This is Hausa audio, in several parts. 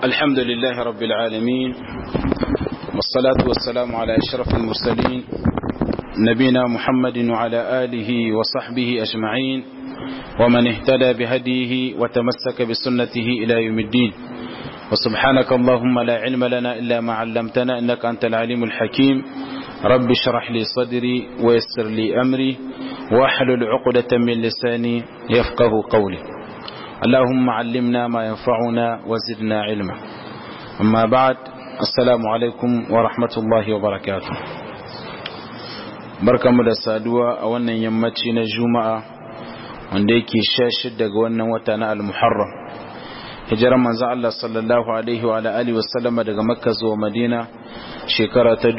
الحمد لله رب العالمين والصلاة والسلام على أشرف المرسلين نبينا محمد وعلى آله وصحبه أجمعين ومن اهتدى بهديه وتمسك بسنته إلى يوم الدين وسبحانك اللهم لا علم لنا إلا ما علمتنا إنك أنت العليم الحكيم رب اشرح لي صدري ويسر لي أمري واحلل عقدة من لساني يفقه قولي اللهم علمنا ما ينفعنا وزدنا علما أما بعد السلام عليكم ورحمة الله وبركاته barkamu da saduwa a wannan yammaci na juma'a wanda yake sha shida ga wannan wata na al-muharram hijirar manzo Allah sallallahu alaihi wa alihi wasallama daga makka zuwa madina shekara ta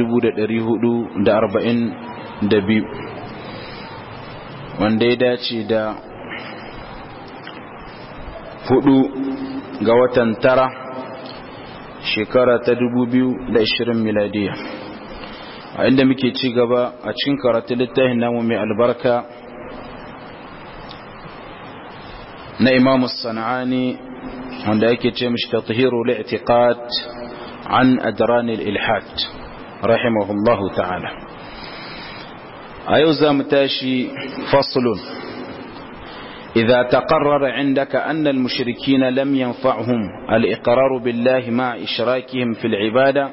1442 wanda ya dace da hudu ga watan tara shekara ta 2020 miladiya a inda muke ci gaba a cikin karatu littafin namu mai albarka na imamu sana'ani wanda yake ce mishi tatahiru li'tiqad an adran al-ilhad rahimahullahu ta'ala a yau za mu tashi faslun إذا تقرر عندك أن المشركين لم ينفعهم الإقرار بالله مع إشراكهم في العبادة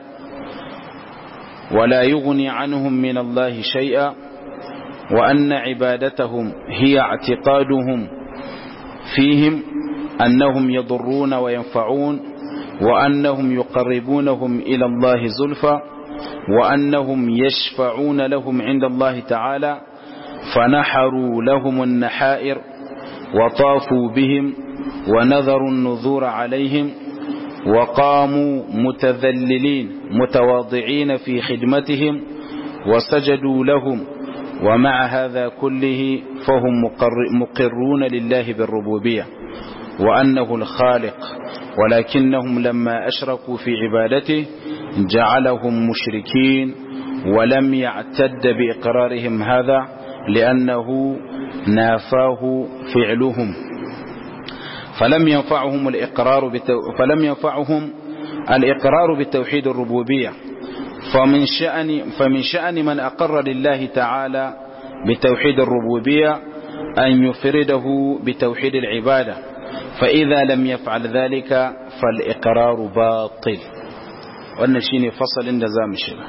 ولا يغني عنهم من الله شيئا وأن عبادتهم هي اعتقادهم فيهم أنهم يضرون وينفعون وأنهم يقربونهم إلى الله زلفى وأنهم يشفعون لهم عند الله تعالى فنحروا لهم النحائر وطافوا بهم ونذروا النذور عليهم وقاموا متذللين متواضعين في خدمتهم وسجدوا لهم ومع هذا كله فهم مقرون لله بالربوبية وأنه الخالق ولكنهم لما أشركوا في عبادته جعلهم مشركين ولم يعتد بإقرارهم هذا لأنه نافاه فعلهم فلم ينفعهم الإقرار بتو... فلم ينفعهم الإقرار بتوحيد الربوبية فمن شأن فمن شأن من أقر لله تعالى بتوحيد الربوبية أن يفرده بتوحيد العبادة فإذا لم يفعل ذلك فالإقرار باطل wannan shine fasalin da zamu shiga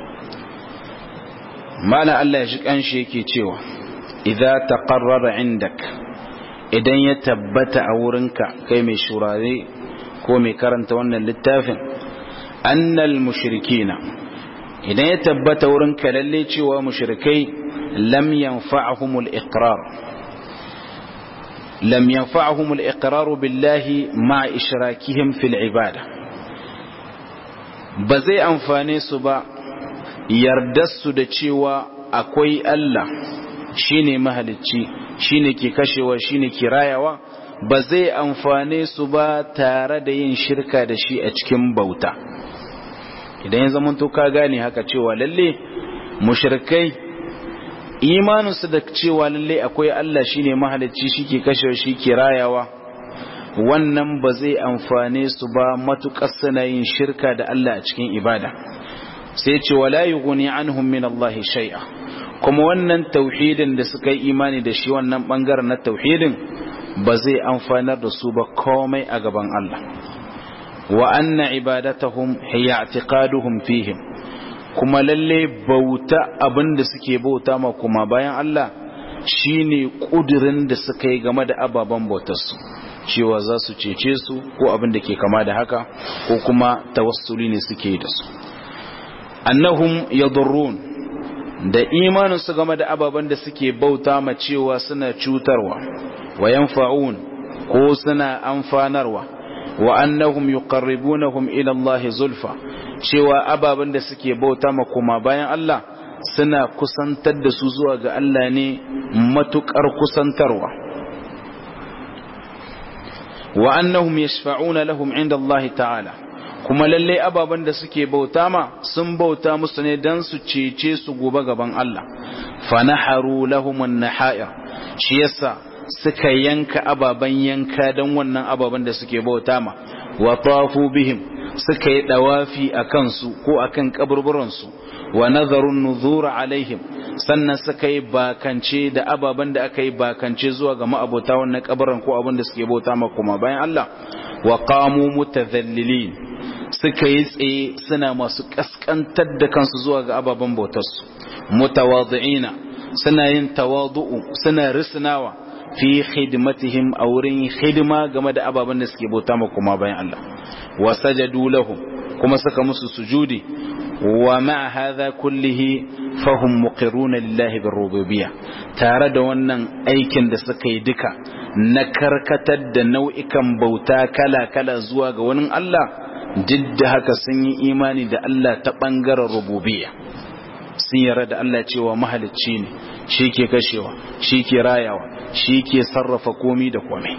mala Allah ya shi kanshi yake cewa idza taqarrara indak idan ya tabbata a wurinka kai mai shurare ko mai karanta wannan littafin annal mushrikina idan ya tabbata wurinka lalle cewa mushrikai lam yanfa'ahumul iqrar lam yanfa'ahumul iqrar billahi ma ishrakihim fil ibada ba zai amfane su ba yardarsu da cewa akwai Allah shine mahalicci shine ke kashewa shine ke rayawa ba zai amfane su ba tare da yin shirka da shi a cikin bauta idan ya zama to ka gane haka cewa lalle mushrikai imaninsu da cewa lalle akwai Allah shine mahalicci shi ke kashewa shi ke rayawa wannan ba zai amfane su ba matuƙar suna yin shirka da Allah a cikin ibada sai ce wala yughni anhum min Allah shay'a kuma wannan tauhidin da suka yi imani da shi wannan bangaren na tauhidin ba zai amfanar da su ba komai a gaban Allah wa anna ibadatahum hiya i'tiqaduhum fihim kuma lalle bauta abinda suke bauta ma kuma bayan Allah shine kudirin da suka yi game da ababen bautarsu cewa za su cece su ko abin da ke kama da haka ko kuma tawassuli ne suke da su annahum yadurrun da imaninsu game da ababen da suke bauta ma cewa suna cutarwa wa yanfa'un ko suna amfanarwa wa annahum yuqarribunahum ila Allah zulfa cewa ababen da suke bauta ma kuma bayan Allah suna kusantar da su zuwa ga Allah ne matukar kusantarwa wa annahum yashfa'una lahum inda Allah ta'ala kuma lalle ababen da suke bauta ma sun bauta musu ne dan su cece su gobe gaban Allah fa naharu lahum an-nahair shi yasa suka yanka ababen yanka don wannan ababen da suke bauta ma wa tafu bihim suka yi dawafi a kansu ko akan kaburburansu wa nazarun nuzura alaihim sannan suka yi bakance da ababen da aka yi bakance zuwa ga ma'abota wannan kabarin ko abin da suke bauta ma kuma bayan Allah wa qamu mutadhallilin suka yi tsaye suna masu kaskantar da kansu zuwa ga ababen bautarsu mutawadi'ina suna yin tawadu'u suna risnawa fi khidmatihim a wurin hidima game da ababen da suke bauta ma kuma bayan Allah wa sajadu lahum kuma suka musu sujudi wa ma'a hadha kullihi fahum muqirruna lillahi birrububiyyah tare da wannan aikin da suka yi duka na karkatar da nau'ikan bauta kala-kala zuwa ga wani Allah duk da haka sun yi imani da Allah ta ɓangaren rububiyya sun yarda da Allah cewa mahalicci ne shi ke kashewa shi ke rayawa shi ke sarrafa komi da komai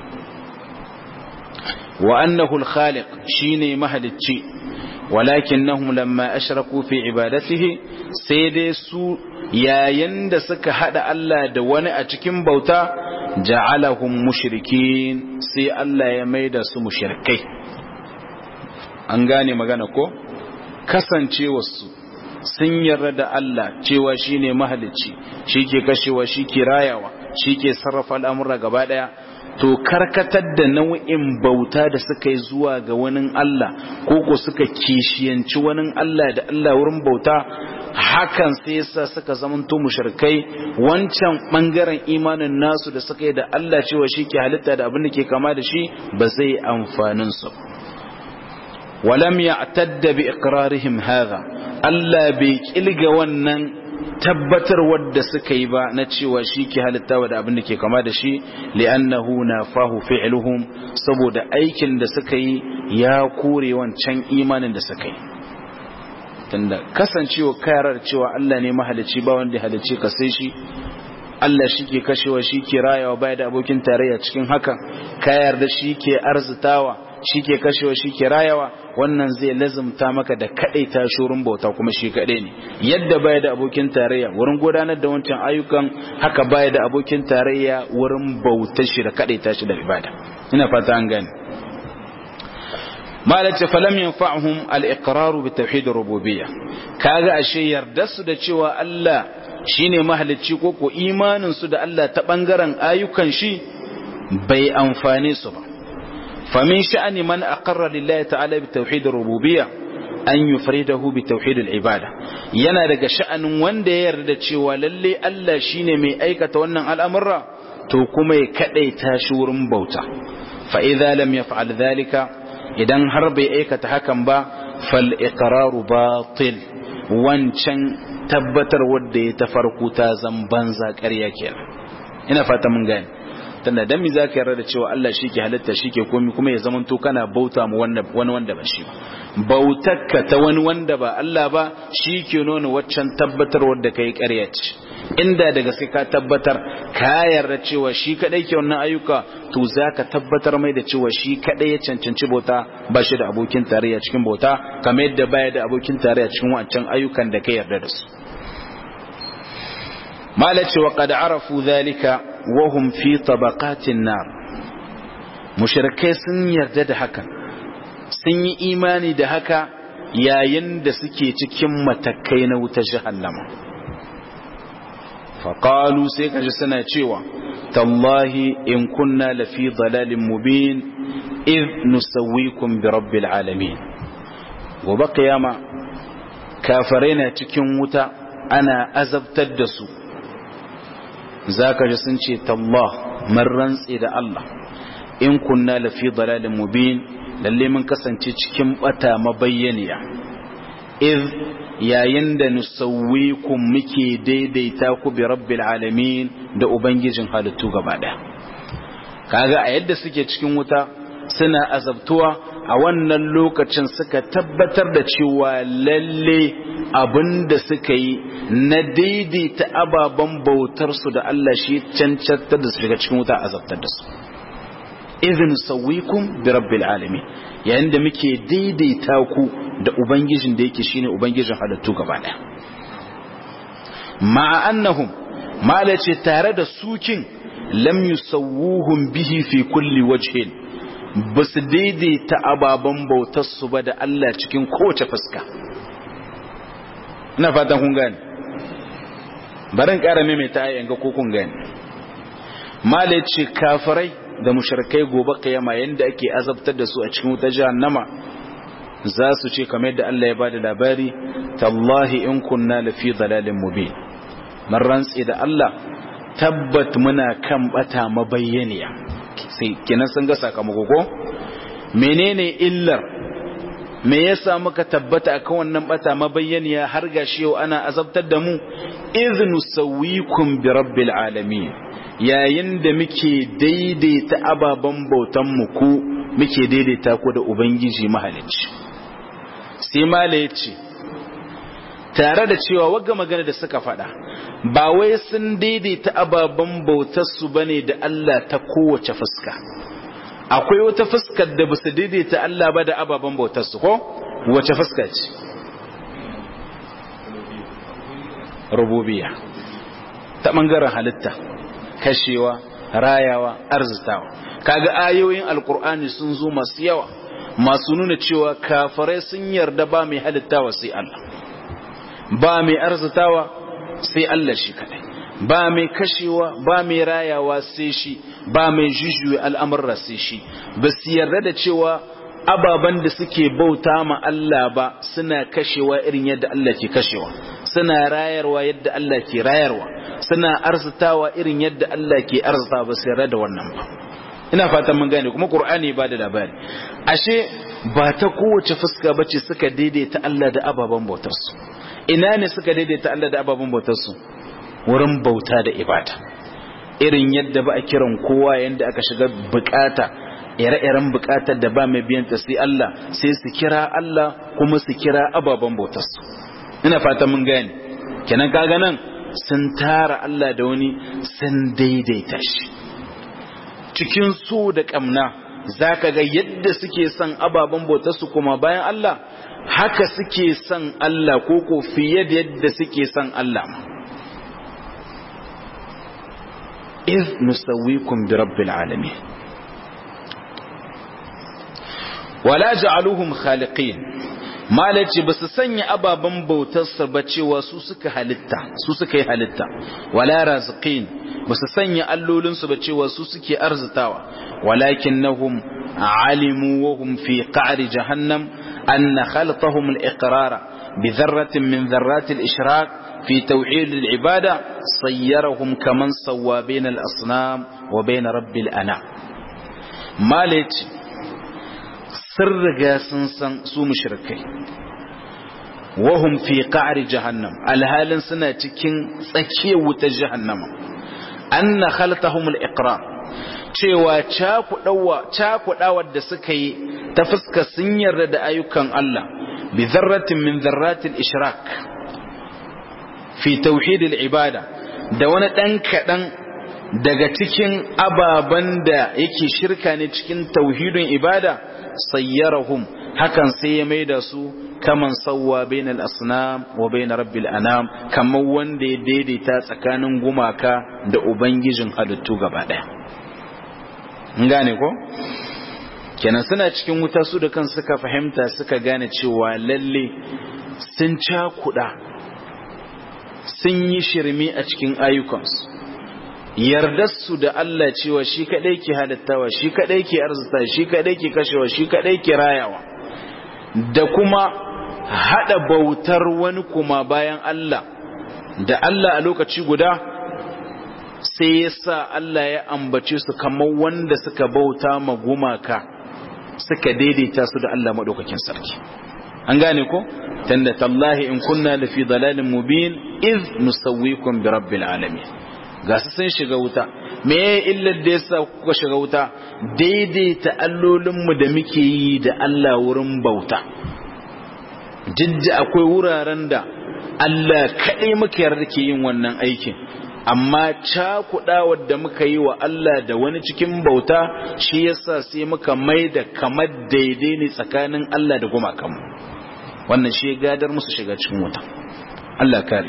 wa annahu al-khaliq shine mahalicci walakinnahum lamma ashraku fi ibadatihi sai dai su yayin da suka hada Allah da wani a cikin bauta ja'alahum mushrikin sai Allah ya maida su mushrikai an gane magana ko kasancewarsu sun yarda da Allah cewa shine mahalicci shike kashewa shike rayawa shike sarrafa al'amura gaba daya to karkatar da nau'in bauta da suka yi zuwa ga wani Allah ko ko suka kishiyanci wani Allah da Allah wurin bauta hakan sai yasa suka zamanto mushrikai wancan bangaren imanin nasu da suka yi da Allah cewa shi ke halitta da abin da ke kama da shi ba zai amfanin su walam ya'tadda bi iqrarihim hadha Allah bai kilga wannan tabbatar wadda suka yi ba na cewa shi ke halittawa da abin da ke kama da shi li'annahu nafahu fi'luhum saboda aikin da suka yi ya kore wancan imanin da suka yi tunda kasancewa kayarar cewa Allah ne mahalicci ba wanda halicci ka sai shi Allah shi ke kashewa shi ke rayawa baya da abokin tarayya cikin hakan kayar da shi ke arzitawa shi ke kashewa shi ke rayawa wannan zai lazumta maka da kadai ta shurin bauta kuma shi kadai ne yadda baya da abokin tarayya wurin gudanar da wancan ayyukan haka baya da abokin tarayya wurin bautar shi da kadai ta shi da ibada ina fata an gane malace falam yanfa'uhum al-iqraru bi tauhid rububiyyah kaga ashe yarda su da cewa Allah shine mahalicci ko ko imanin su da Allah ta bangaren ayyukan shi bai amfane su ba famin sha'ani man aqarra lillahi ta'ala bi tauhid rububiyyah an yufridahu bi tauhid al-ibada yana daga sha'anin wanda ya yarda cewa lalle Allah shine mai aikata wannan al'amura to kuma ya kadaita shi wurin bauta fa idza lam yaf'al dhalika idan har bai aikata hakan ba fal iqraru batil wancan tabbatar wanda ya ta farko ta zan banza ƙarya kenan ina fata mun gane tunda dan mi zaka yarda da cewa Allah shi ke halitta shi ke komi kuma ya zaman to kana bauta mu wani wanda ba shi ba bautarka ta wani wanda ba Allah ba shi ke nuna waccan tabbatar wanda kai ƙarya ce inda daga sai ka tabbatar ka yarda cewa shi kadai ke wannan ayyuka to zaka tabbatar mai da cewa shi kadai ya cancanci bauta ba shi da abokin tarayya cikin bauta kamar yadda baya da abokin tarayya cikin wancan ayyukan da ka yarda da su malace wa qad arafu dhalika wa hum fi tabaqatin nar mushrikai sun yarda da haka sun yi imani da haka yayin da suke cikin matakai na wuta jahannama faƙalu sai kaji suna cewa tallahi in kunna lafi dalalin mubin iz nusawwikum bi rabbil alamin gobe kiyama kafirai na cikin wuta ana azabtar da su zaka ji sun ce tallah mun rantse da Allah in kunna lafi dalalin mubin lalle mun kasance cikin bata mabayyaniya iz yayin da nusawwikum muke daidaita ku bi rabbil alamin da ubangijin halittu gaba daya kaga a yadda suke cikin wuta suna azabtuwa a wannan lokacin suka tabbatar da cewa lalle abinda suka yi na daidaita ababen bautar su da Allah shi cancantar da su shiga cikin wuta azabtar da su izin sauwikum bi rabbil alamin yayin da muke daidaita ku da ubangijin da yake shine ubangijin halittu gaba daya ma'a annahum malace tare da sukin lam yusawwuhum bihi fi kulli wajhin ba su daidaita ababen bautarsu ba da Allah cikin kowace fuska ina fatan kun gane barin ƙara maimaita ayan ga ko kun gane mala ce kafirai da mushrikai gobe kiyama yanda ake azabtar da su a cikin wutar jahannama za su ce kamar yadda Allah ya bada labari tallahi in kunna lafi dalalin mubin mun rantsi da Allah tabbat muna kan bata mabayyaniya sai kenan sun ga sakamako ko menene illar me yasa muka tabbata akan wannan bata mabayyaniya har gashi yau ana azabtar da mu iznu sawikum bi rabbil alamin yayin da muke daidaita ababen bautan mu ku muke daidaita ku da ubangiji mahalicci sai mala yace tare da cewa wagga magana da suka faɗa ba wai sun daidaita ababen bautarsu ba ne da Allah ta kowace fuska akwai wata fuskar da ba su daidaita Allah ba da ababen bautarsu ko wace fuska ce rububiya ta ɓangaren halitta kashewa rayawa arzitawa kaga ayoyin alkur'ani sun zo masu yawa masu nuna cewa kafirai sun yarda ba mai halittawa sai Allah ba mai arzitawa sai Allah shi kadai ba mai kashewa ba mai rayawa sai shi ba mai jujjuya al'amurra sai shi ba su yarda da cewa ababen da suke bauta ma Allah ba suna kashewa irin yadda Allah ke kashewa suna rayarwa yadda Allah ke rayarwa suna arzitawa irin yadda Allah ke arzita ba su yarda da wannan ba ina fatan mun gane kuma Qur'ani ba da labari ashe ba ta kowace fuska bace suka daidaita Allah da ababen bautarsu ina ne suka daidaita Allah da ababen bautarsu wurin bauta da ibada irin yadda ba a kiran kowa yadda aka shiga bukata ire-iren bukatar da ba mai biyanta sai Allah sai su kira Allah kuma su kira ababen bautarsu ina fata mun gane kenan kaga nan sun tara Allah da wani sun daidaita shi cikin so da kamna zaka ga yadda suke son ababen bautarsu kuma bayan Allah haka suke son Allah ko ko fiye da yadda suke son Allah iz nusawwikum bi rabbil alamin wala ja'aluhum khaliqin malaci ba su sanya ababen bautarsa ba cewa su suka halitta su suka yi halitta wala raziqin ba su sanya allolinsu ba cewa su suke arzitawa walakinnahum alimu wa hum fi qa'ri jahannam أن خلطهم الإقرار بذرة من ذرات الإشراك في توحيد العبادة صيرهم كمن سوى بين الأصنام وبين رب الأنام مالك سر سنسن سو مشركي وهم في قعر جهنم الهال سنة تكين سكيوة جهنم أن خلطهم الإقرار cewa cakuɗawar da suka yi ta fuska sun yarda da ayyukan Allah bi zarratin min zarratil ishrak fi tauhidil ibada da wani ɗan kaɗan daga cikin ababen da yake shirka ne cikin tauhidin ibada sayyarahum hakan sai ya maida su kaman sawwa bainal asnam wa bain rabbil anam kamar wanda ya daidaita tsakanin gumaka da ubangijin halittu gaba ɗaya gane ko kenan suna cikin wuta su da kan suka fahimta suka gane cewa lalle sun cakuda sun yi shirme a cikin ayyukansu yardarsu da Allah cewa shi kadai ke halittawa shi kadai ke arzuta shi kadai ke kashewa shi kadai ke rayawa da kuma hada bautar wani kuma bayan Allah da Allah a lokaci guda sai ya sa Allah ya ambace su kamar wanda suka bauta ma gumaka suka daidaita su da Allah maɗaukakin sarki an gane ko tanda tallahi in kunna da fi dalalin mubin iz nusawwikum bi rabbil alamin ga su sun shiga wuta me ya illar da yasa kuka shiga wuta daidaita allolinmu da muke yi da Allah wurin bauta jidda akwai wuraren da Allah kaɗai muka yarda ke yin wannan aikin amma cakuɗawar da muka yi wa Allah da wani cikin bauta shi yasa sai muka mai da kamar daidai ne tsakanin Allah da gumakanmu wannan shi gadar musu shiga cikin wuta Allah kare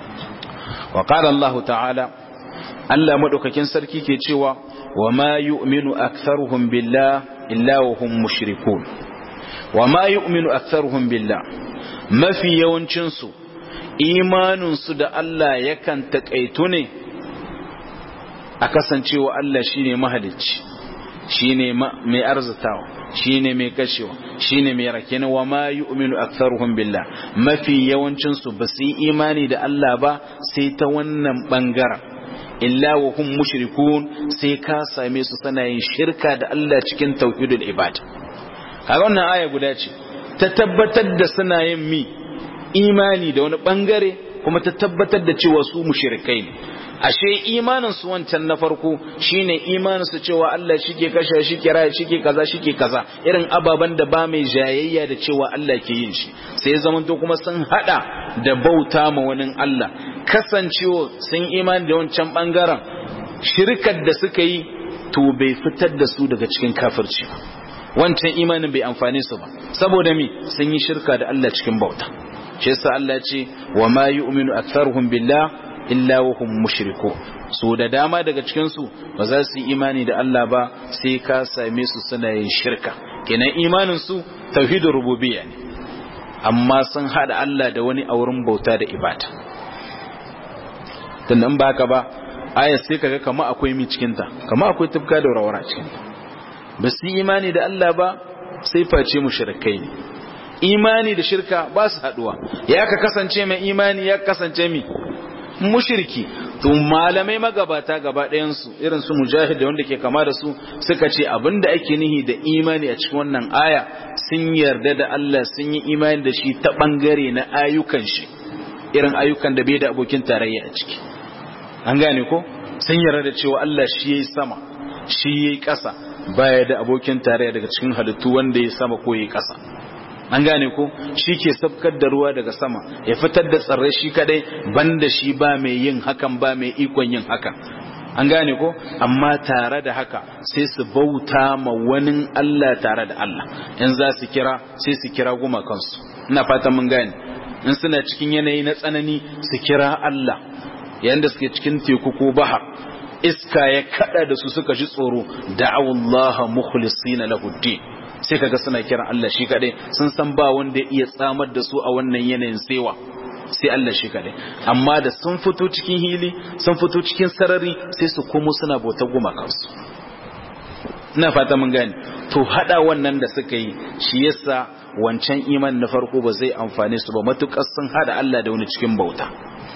wa qala Allah ta'ala Allah madaukakin sarki ke cewa wa ma yu'minu aktharuhum billah illa wa hum mushrikun wa ma yu'minu aktharuhum billah mafi yawancin su imanin su da Allah yakan takaitu ne a kasancewa Allah shine mahalicci shine mai arzitawa shine mai kashewa shine mai rakena wa ma yu'minu aktharuhum billah mafi yawancin su ba su yi imani da Allah ba sai ta wannan bangaren illa wa hum mushrikun sai ka same su suna yin shirka da Allah cikin tauhidul ibad a wannan aya guda ce ta tabbatar da suna yin mi imani da wani bangare kuma ta tabbatar da cewa su mushrikai ne ashe imanin su wancan na farko shine imanin su cewa Allah shike kashe shike raya shike kaza shike kaza irin ababan da ba mai jayayya da cewa Allah ke yin shi sai ya zama to kuma sun hada da bauta ma wani Allah kasancewa sun imani da wancan bangaren shirkar da suka yi to bai fitar da su daga cikin kafirci ba wancan imanin bai amfane su ba saboda mi sun yi shirka da Allah cikin bauta shi yasa Allah ya ce wa ma yu'minu aktharuhum billah illa wa hum mushriku so da dama daga cikin su ba za su yi imani da Allah ba sai ka same su suna yin shirka kenan imanin su tauhidur rububiyya ne amma sun hada Allah da wani auren bauta da ibada dan ba haka ba ayat sai kaga kama akwai mi cikin ta kama akwai tufka da rawara cikin ta ba su yi imani da Allah ba sai face mushrikai ne imani da shirka ba su haduwa ya ka kasance mai imani ya kasance mi mushriki to malamai magabata gaba ɗayansu irin su mujahid da wanda ke kama da su suka ce abinda ake nihi da imani a cikin wannan aya sun yarda da Allah sun yi imani da shi ta bangare na ayyukan shi irin ayyukan da bai da abokin tarayya a ciki an gane ko sun yarda da cewa Allah shi yayi sama shi yayi ƙasa baya da abokin tarayya daga cikin halittu wanda ya sama ko yayi ƙasa an gane ko shi ke sabkar da ruwa daga sama ya fitar da tsirrai shi kadai banda shi ba mai yin hakan ba mai ikon yin hakan an gane ko amma tare da haka sai su bauta ma wani Allah tare da Allah in za su kira sai su kira guma kansu ina fatan mun gane in suna cikin yanayi na tsanani su kira Allah yayin da suke cikin teku ko bahar iska ya kada da su suka ji tsoro da'awullaha mukhlisina lahu din sai kaga suna kiran Allah shi kadai sun san ba wanda ya iya tsamar da su a wannan yanayin sewa sai Allah shi kadai amma da sun fito cikin hili sun fito cikin sarari sai su komo suna bauta gumakansu ina fata mun gane to hada wannan da suka yi shi yasa wancan iman na farko ba zai amfane su ba matukar sun hada Allah da wani cikin bauta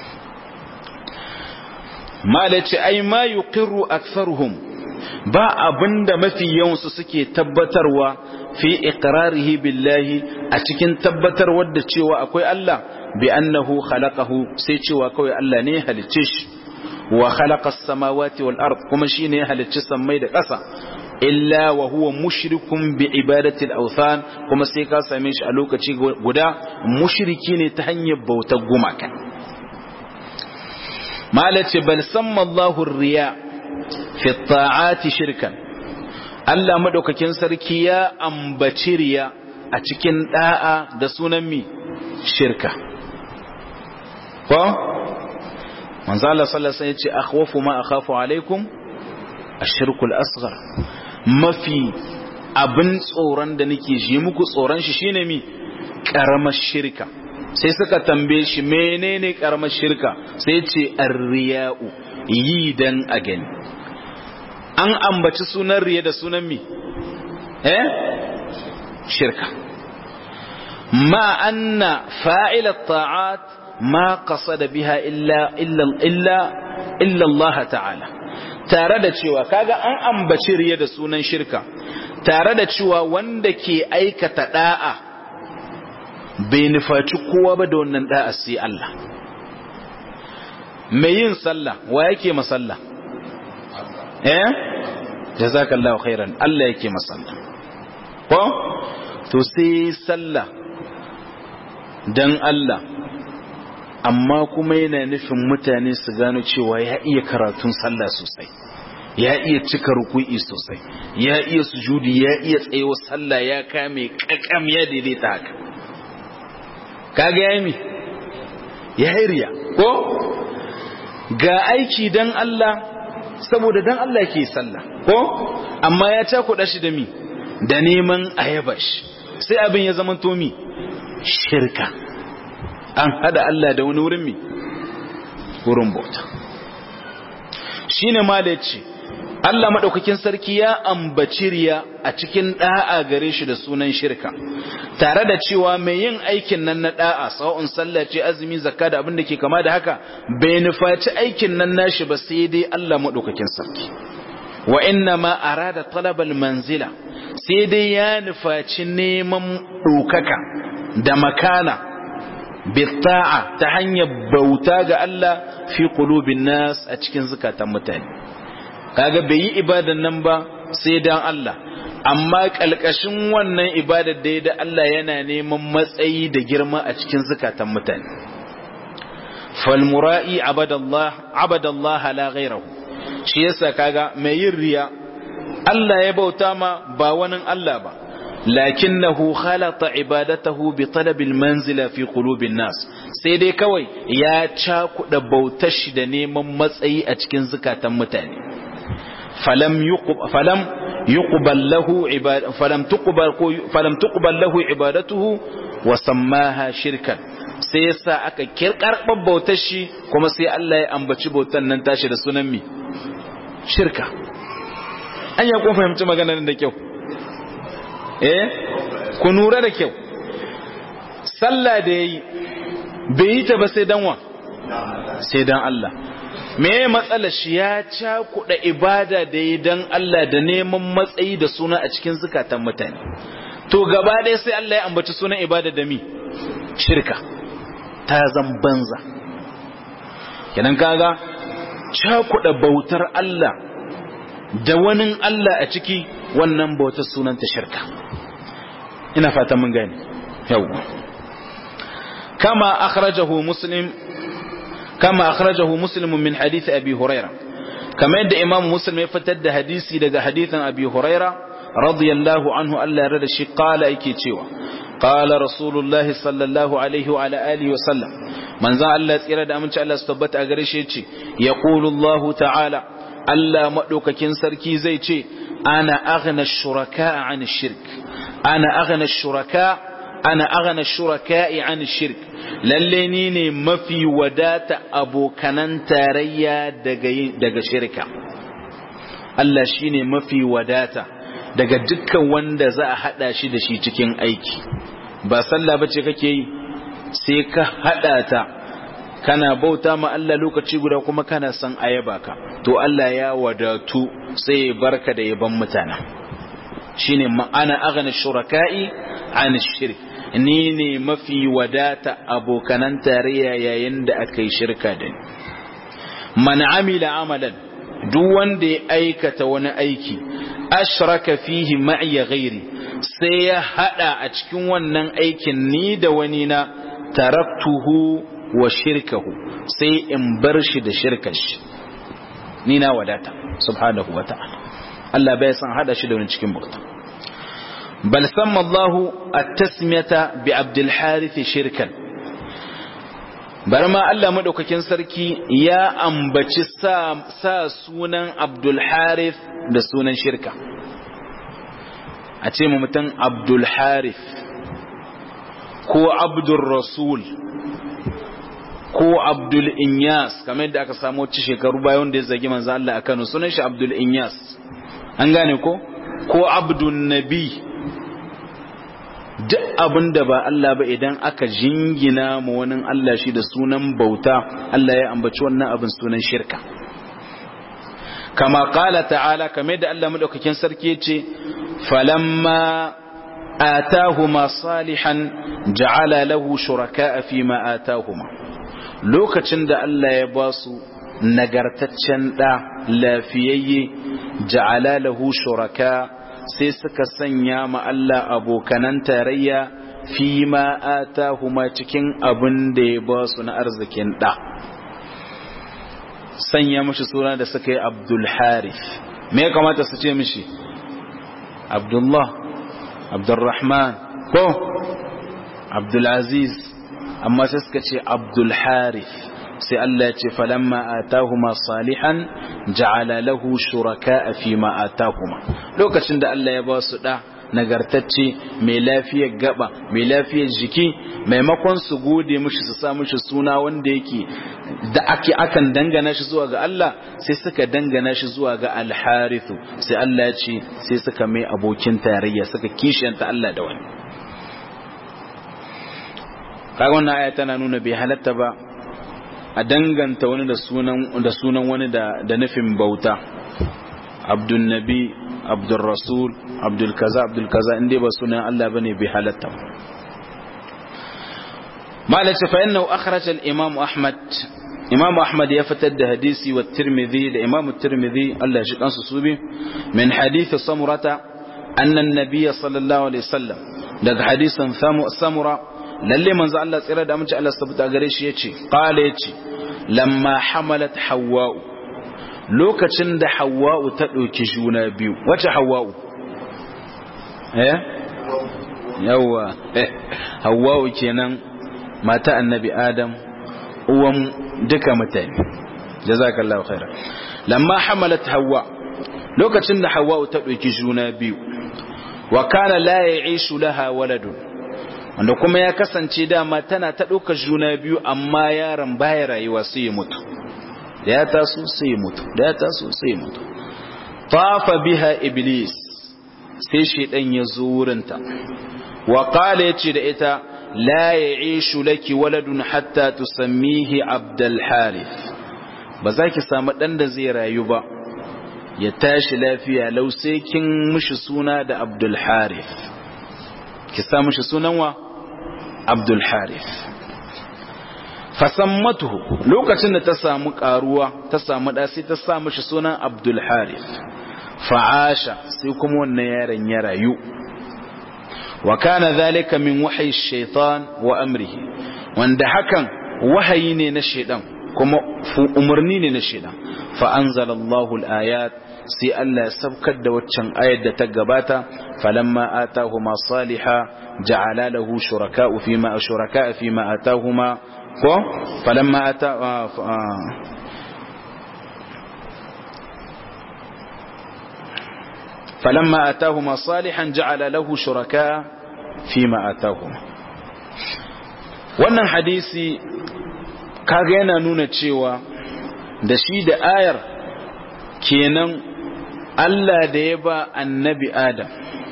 malaci ai ma yuqirru aktharuhum ba abinda mafi yawansu suke tabbatarwa fi iqrarihi billahi a cikin tabbatarwar da cewa akwai Allah bi annahu khalaqahu sai cewa kawai Allah ne halicce shi wa khalaqa as-samawati wal ard kuma shine ya halicci sammai da ƙasa illa wa huwa mushrikun bi ibadati al-awthan kuma sai ka same shi a lokaci guda mushriki ne ta hanyar bautar gumaka malace bal samma Allahu riya fi ta'ati shirkan Allah madaukakin sarki ya ambaci riya a cikin da'a da sunan mi shirka ko manzo Allah sallallahu alaihi wasallam ya ce akhwafu ma akhafu alaikum ashirku al-asghar mafi abin tsoron da nake ji muku tsoron shi shine mi karamar shirka sai suka tambaye shi menene karamar shirka sai ce ar-riya'u yi dan a gani an ambaci sunan riya da sunan mi eh shirka ma anna fa'ila ta'at ma qasada biha illa illa illa illa Allah ta'ala tare da cewa kaga an ambaci riya da sunan shirka tare da cewa wanda ke aikata da'a bai nufaci kowa ba da wannan da'a sai Allah mai yin sallah wa yake masalla eh jazakallahu khairan Allah yake masalla ko to sai sallah dan Allah amma kuma yana nufin mutane su gano cewa ya iya karatun sallah sosai ya iya cika ruku'i sosai ya iya sujudi ya iya tsayewa sallah ya kame kakam ya daidaita haka kaga ya mi ya riya ko ga aiki dan Allah saboda dan Allah ke sallah ko amma ya cakuɗa shi da mi da neman ayabash sai abin ya zama tomi shirka an hada Allah da wani wurin mi wurin bauta shine ma da ce Allah maɗaukakin sarki ya ambaci riya a cikin ɗa'a gare shi da sunan shirka tare da cewa mai yin aikin nan na ɗa'a sawa'un sallah ce azumi zakka da abin da ke kama da haka bai nufaci aikin nan nashi ba sai dai Allah maɗaukakin sarki wa inna ma arada talabal manzila sai dai ya nufaci neman ɗaukaka da makana bitta'a ta hanyar bauta ga Allah fi qulubin nas a cikin zukatan mutane kaga bai yi ibadan nan ba sai dan Allah amma kalkashin wannan ibadar da da Allah yana neman matsayi da girma a cikin zukatan mutane fal mura'i abadallah abadallah la ghayrahu shi yasa kaga mai yin riya Allah ya bauta ma ba wani Allah ba lakinnahu khalata ibadatahu bi talabil manzila fi qulubin nas sai dai kawai ya cakuɗa bautar shi da neman matsayi a cikin zukatan mutane falam yuqbal falam yuqbal lahu ibad falam tuqbal falam tuqbal lahu ibadatuhu wa sammaha shirkan sai yasa aka kirkarbar bautar shi kuma sai Allah ya ambaci bautar nan tashi da sunan mi shirka an ya kun fahimci maganar da kyau eh ku nura da kyau sallah da yayi bai yi ta ba sai dan wa sai dan Allah me matsalar shi ya cakuɗa ibada da yi dan Allah da neman matsayi da suna a cikin zukatan mutane to gaba ɗaya sai Allah ya ambaci sunan ibada da mi shirka ta zan banza kenan kaga cakuɗa bautar Allah da wani Allah a ciki wannan bautar sunanta shirka ina fata mun gani yawwa kama akhrajahu muslim kama akhrajahu muslim min hadith abi huraira kama yadda imam muslim ya fitar da hadisi daga hadithan abi huraira radiyallahu anhu Allah ya rada shi qala yake cewa qala rasulullah sallallahu alaihi wa ala alihi wa sallam manzo Allah tsira da aminci Allah su tabbata a gare shi yace yaqulu Allah ta'ala Allah madaukakin sarki zai ce ana aghna shuraka an shirk ana aghna shuraka ana aghna shuraka'i an shirk lalle ni ne mafi wadata abokanan tarayya daga daga shirka Allah shine mafi wadata daga dukkan wanda za a hada shi da shi cikin aiki ba sallah bace kake yi sai ka hada ta kana bauta ma Allah lokaci guda kuma kana son ayaba ka to Allah ya wadatu sai ya barka da yaban mutana shine ma'ana aghna shuraka'i an shirk ni ne mafi wadata abokanan tarayya yayin da aka yi shirka da ni man amila amalan duk wanda ya aikata wani aiki ashraka fihi ma'iya ghairi sai ya hada a cikin wannan aikin ni da wani na taraktuhu wa shirkahu sai in bar shi da shirkar shi ni na wadata subhanahu wa ta'ala Allah bai san hada shi da wani cikin bauta بل سمى الله التسمية بعبد الحارث شركا برما الله مدوكاكين سركي يا أمبتش سا سونا عبد الحارث da sunan shirka a ce mu mutum abdul harith ko abdul rasul ko abdul inyas kamar yadda aka samu wacce shekaru bayan da ya zagi manzo Allah a Kano sunan shi abdul inyas an gane ko ko abdul nabi duk abin da ba Allah ba idan aka jingina ma wani Allah shi da sunan bauta Allah ya ambaci wannan abin sunan shirka kama kala ta'ala kamar da Allah madaukakin sarki yace falamma atahuma salihan ja'ala lahu shuraka'a fi ma atahuma lokacin da Allah ya ba su nagartaccen da lafiyayye ja'ala lahu shuraka sai suka sanya ma Allah abokanan tarayya fi ma atahuma cikin abin da ya ba su na arzikin da sanya mashi suna da suka yi Abdul Harith me ya kamata su ce mishi Abdullah Abdurrahman ko Abdul Aziz amma sai suka ce Abdul Harith sai Allah ya ce falamma atahuma salihan ja'ala lahu shuraka fi ma atahuma lokacin da Allah ya ba su da nagartacce mai lafiyar gaba mai lafiyar jiki maimakon su gode mishi su sa mishi suna wanda yake da ake akan dangana shi zuwa ga Allah sai suka dangana shi zuwa ga alharithu sai Allah ya ce sai suka mai abokin tarayya suka kishiyanta Allah da wani kaga wannan aya tana nuna bai halatta ba a danganta wani da sunan da sunan wani da da nufin bauta abdul nabi abdul rasul abdul kaza abdul kaza inda ba sunan Allah bane bai halatta malaka fa innahu akhraj al imam ahmad imam ahmad ya fitar da hadisi wa tirmidhi da imam tirmidhi Allah ya shi kansu su bi min hadith samurata anna an-nabiy sallallahu alaihi wasallam daga hadisin samura lalle manzo Allah tsira da amince Allah sabuta gare shi yace qala yace lamma hamalat hawwa'u lokacin da hawwa'u ta dauki juna biyu wace hawwa'u eh yawa hawwa'u kenan mata annabi adam uwan duka mutane jazakallahu khaira lamma hamalat hawwa lokacin da hawwa'u ta dauki juna biyu wa kana la ya'ishu laha waladun wanda kuma ya kasance dama tana ta ɗaukar juna biyu amma yaron baya rayuwa sai ya mutu da ya taso sai ya mutu da ya taso sai ya mutu tafa biha iblis sai shaidan ya zo wurinta wa qala yace da ita la ya'ishu laki waladun hatta tusammihi abdul harith ba za ki samu dan da zai rayu ba ya tashi lafiya lau sai kin mishi suna da abdul harith ki sa mishi sunan wa abdul harith fasammatuhu lokacin da ta samu karuwa ta samu da sai ta sa mishi sunan abdul harith fa'asha sai kuma wannan yaron ya rayu wa kana zalika min wahyi shaitan wa amrihi wanda hakan wahayi ne na shaitan kuma umarni ne na shaitan fa anzalallahu al-ayat sai Allah ya sabkar da waccan ayar da ta gabata falamma atahuma saliha ja'ala lahu shuraka'u fima shuraka'a fima atahuma ko falamma ata falamma atahuma salihan ja'ala lahu shuraka'a fima atahuma wannan hadisi kaga yana nuna cewa da shi da ayar kenan Allah da ya ba annabi Adam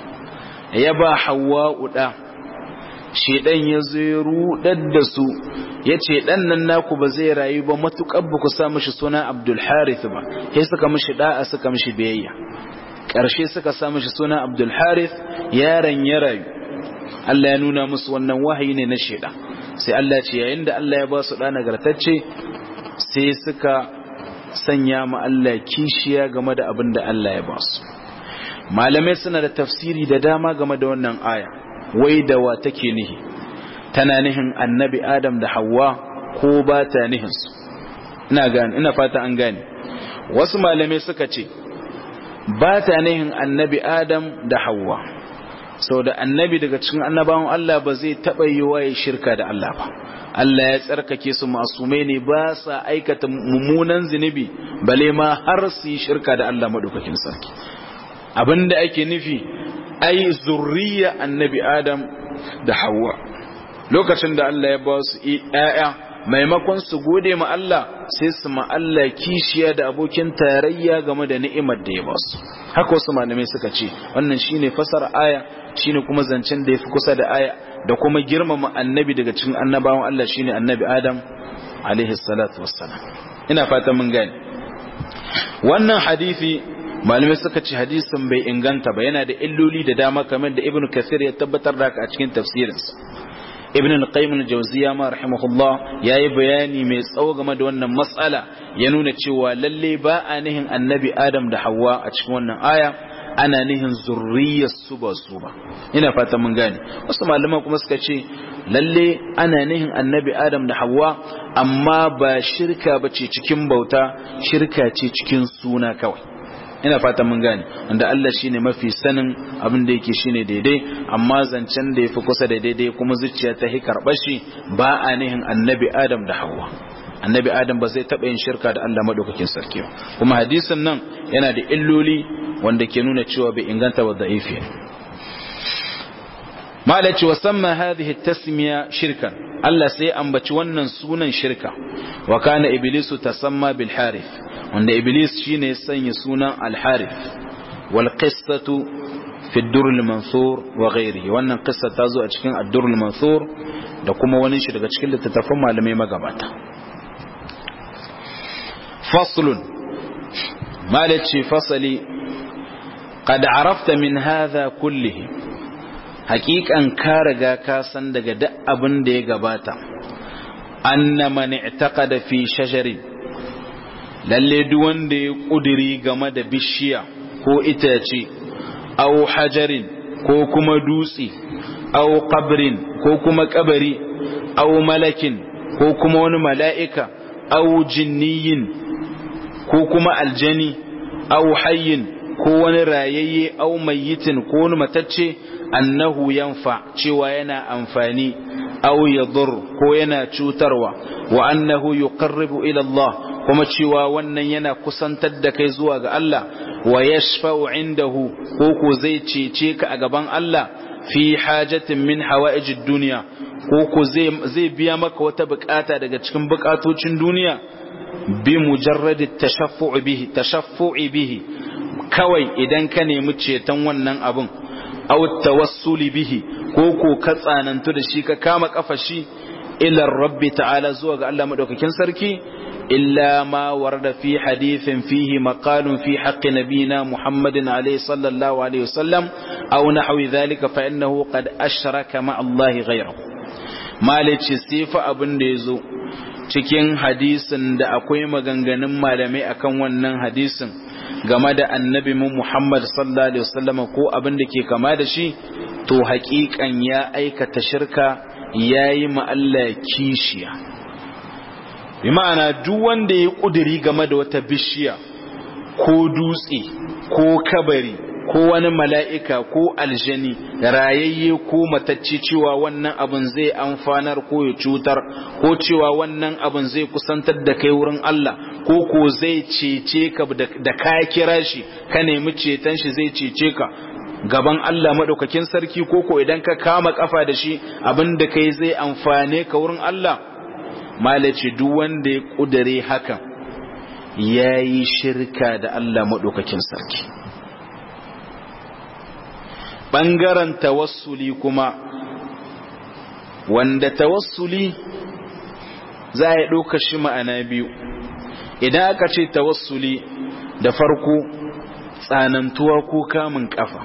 ya ba Hawwa'u da shedan ya zo ya rudar da su yace dan nan naku ba zai rayu ba matukar ba ku sa mishi suna Abdul Harith ba sai suka mishi da'a suka mishi biyayya karshe suka sa mishi suna Abdul Harith yaron ya rayu Allah ya nuna musu wannan wahayi ne na shedan sai Allah ce yayin da Allah ya ba su da nagartacce sai suka sanya ma Allah kishiya game da abin da Allah ya ba su malamai suna da tafsiri da dama game da wannan aya wai da wa take nihi tana nihin annabi adam da hawa ko ba ta nihin su ina gane ina fata an gane wasu malamai suka ce ba ta nihin annabi adam da hawa sau da annabi daga cikin annabawan Allah ba zai taɓa yi waye shirka da Allah ba Allah ya tsarkake su masumai ne ba sa aikata mummunan zunubi bale ma har su yi shirka da Allah maɗaukakin sarki abinda ake nufi ai zurriya annabi Adam da Hawwa lokacin da Allah ya ba su ƴaƴa maimakon su gode ma Allah sai su ma Allah kishiya da abokin tarayya game da ni'imar da ya ba su haka wasu malamai suka ce wannan shine fasara aya shine kuma zancen da yafi kusa da aya da kuma girmama annabi daga cikin annabawan Allah shine annabi Adam alaihi salatu wassalam ina fatan mun gane wannan hadisi malamai suka ce hadisin bai inganta ba yana da illoli da dama kamar da Ibn Kathir ya tabbatar da haka a cikin tafsirinsa Ibn al-Qayyim al-Jawziyya ma rahimahullah yayi bayani mai tsawo game da wannan matsala ya nuna cewa lalle ba a nihin annabi Adam da Hawwa a cikin wannan aya ana nihin zurriyar su ba su ba ina fata mun gane wasu malaman kuma suka ce lalle ana nihin annabi adam da hawa amma ba shirka ba ce cikin bauta shirka ce cikin suna kawai ina fata mun gane wanda Allah shine mafi sanin abin da yake shine daidai amma zancen da yafi kusa da daidai kuma zuciya ta hi karɓar shi ba a nihin annabi adam da hawa annabi adam ba zai taɓa yin shirka da Allah maɗaukakin sarki ba kuma hadisin nan yana da illoli wanda ke nuna cewa bai inganta wa da'ifi malaci wa samma hadhihi tasmiya shirkan Allah sai ambaci wannan sunan shirka wa kana iblisu tasamma bil harith wanda iblis shine ya sanya sunan al harith wal qissatu fi ad-durr al-mansur wa ghairihi wannan qissa ta zo a cikin ad-durr al-mansur da kuma wani shi daga cikin littattafan malamai magabata faslun malaci fasali qad arafta min hadha kullihi haqiqan ka riga ka san daga duk abin da ya gabata anna man i'taqada fi shajarin lalle duk wanda ya kudiri game da bishiya ko itace aw hajarin ko kuma dutse aw qabrin ko kuma kabari aw malakin ko kuma wani mala'ika aw jinniyin ko kuma aljani aw hayyin ko wani rayayye aw mayyitin ko wani matacce annahu yanfa cewa yana amfani aw yadur ko yana cutarwa wa annahu yuqarribu ila Allah kuma cewa wannan yana kusantar da kai zuwa ga Allah wa yashfa'u indahu ko ko zai cece ka a gaban Allah fi hajatin min hawa'ijid duniya ko ko zai biya maka wata bukata daga cikin bukatocin duniya bi mujarradi tashaffu'i bihi tashaffu'i bihi kawai idan ka nemi ceton wannan abun aw tawassuli bihi ko ko ka tsanantu da shi ka kama kafa shi ila rabbi ta'ala zuwa ga Allah madaukakin sarki illa ma warada fi hadithin fihi maqalun fi haqqi nabina muhammadin alayhi sallallahu alaihi wasallam aw nahwi dhalika fa innahu qad ashraka ma Allah ghayrahu malici sifa abin da yazo cikin hadisin da akwai maganganun malamai akan wannan hadisin game da annabi mu Muhammad sallallahu alaihi wasallam ko abin da ke kama da shi to haƙiƙan ya aikata shirka yayi ma Allah kishiya bi ma'ana duk wanda ya kuduri game da wata bishiya ko dutse ko kabari ko wani mala'ika ko aljani rayayye ko matacce cewa wannan abin zai amfanar ko ya cutar ko cewa wannan abin zai kusantar da kai wurin Allah ko ko zai cece ka da ka kira shi ka nemi ceton shi zai cece ka gaban Allah maɗaukakin sarki ko ko idan ka kama kafa da shi abin da kai zai amfane ka wurin Allah malaci duk wanda ya ƙudare hakan ya yi shirka da Allah maɗaukakin sarki ɓangaren tawassuli kuma wanda tawassuli za a ɗauka shi ma'ana biyu idan aka ce tawassuli da farko tsanantuwa ko kamun ƙafa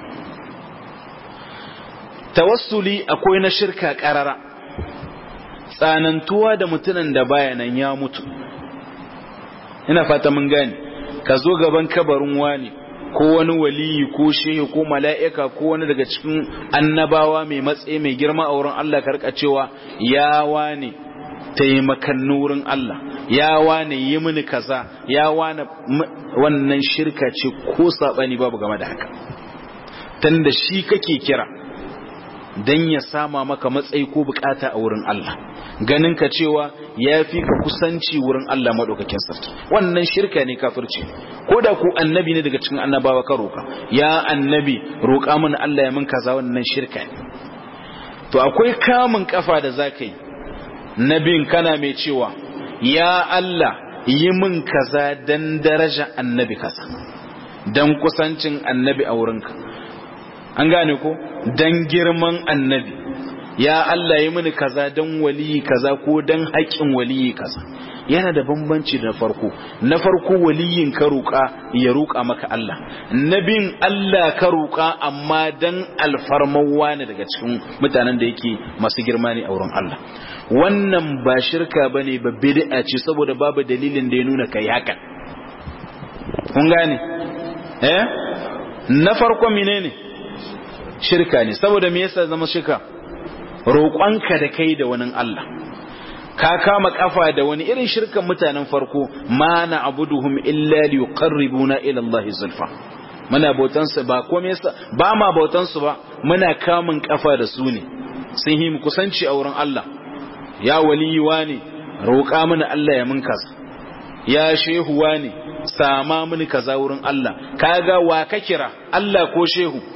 tawassuli akwai na shirka ƙarara tsanantuwa da mutumin da bayanan ya mutu ina fata mun gane ka zo gaban kabarin wani ko wani waliyi ko shehu ko mala'ika ko wani daga cikin annabawa mai matsayi mai girma a wurin Allah karka cewa ya wane taimakan nurin Allah ya wane yi mini kaza ya wane wannan shirka ce ko sabani babu game da haka tunda shi kake kira dan ya sama maka matsayi ko bukata a wurin Allah ganin ka cewa ya fi ka kusanci wurin Allah maɗaukakin sarki wannan shirka ne kafirci ko da ku annabi ne daga cikin annabawa ka roƙa ya annabi roƙa mana Allah ya min kaza wannan shirka ne to akwai kamun kafa da za ka yi nabin kana mai cewa ya Allah yi min kaza dan daraja annabi kaza dan kusancin annabi a wurinka an gane ko dan girman annabi ya Allah yi mini kaza dan waliyi kaza ko dan haƙƙin waliyi kaza yana da bambanci da farko na farko waliyin ka roƙa ya roƙa maka Allah nabin Allah ka roƙa amma dan alfarmawa ne daga cikin mutanen da yake masu girma ne a wurin Allah wannan ba shirka bane ba bid'a ce saboda babu dalilin da ya nuna kai hakan kun gane eh na farko menene shirka ne saboda me yasa zama shirka roƙonka da kai da wani Allah ka kama kafa da wani irin shirkan mutanen farko ma na abuduhum illa li yuqarribuna ila Allah zulfa muna bautan su ba komai yasa ba ma bautan su ba muna kamun kafa da su ne sun yi mu kusanci a wurin Allah ya waliyi wani roƙa mana Allah ya mun kaza ya shehu wani sama mini kaza wurin Allah kaga wa ka kira Allah ko shehu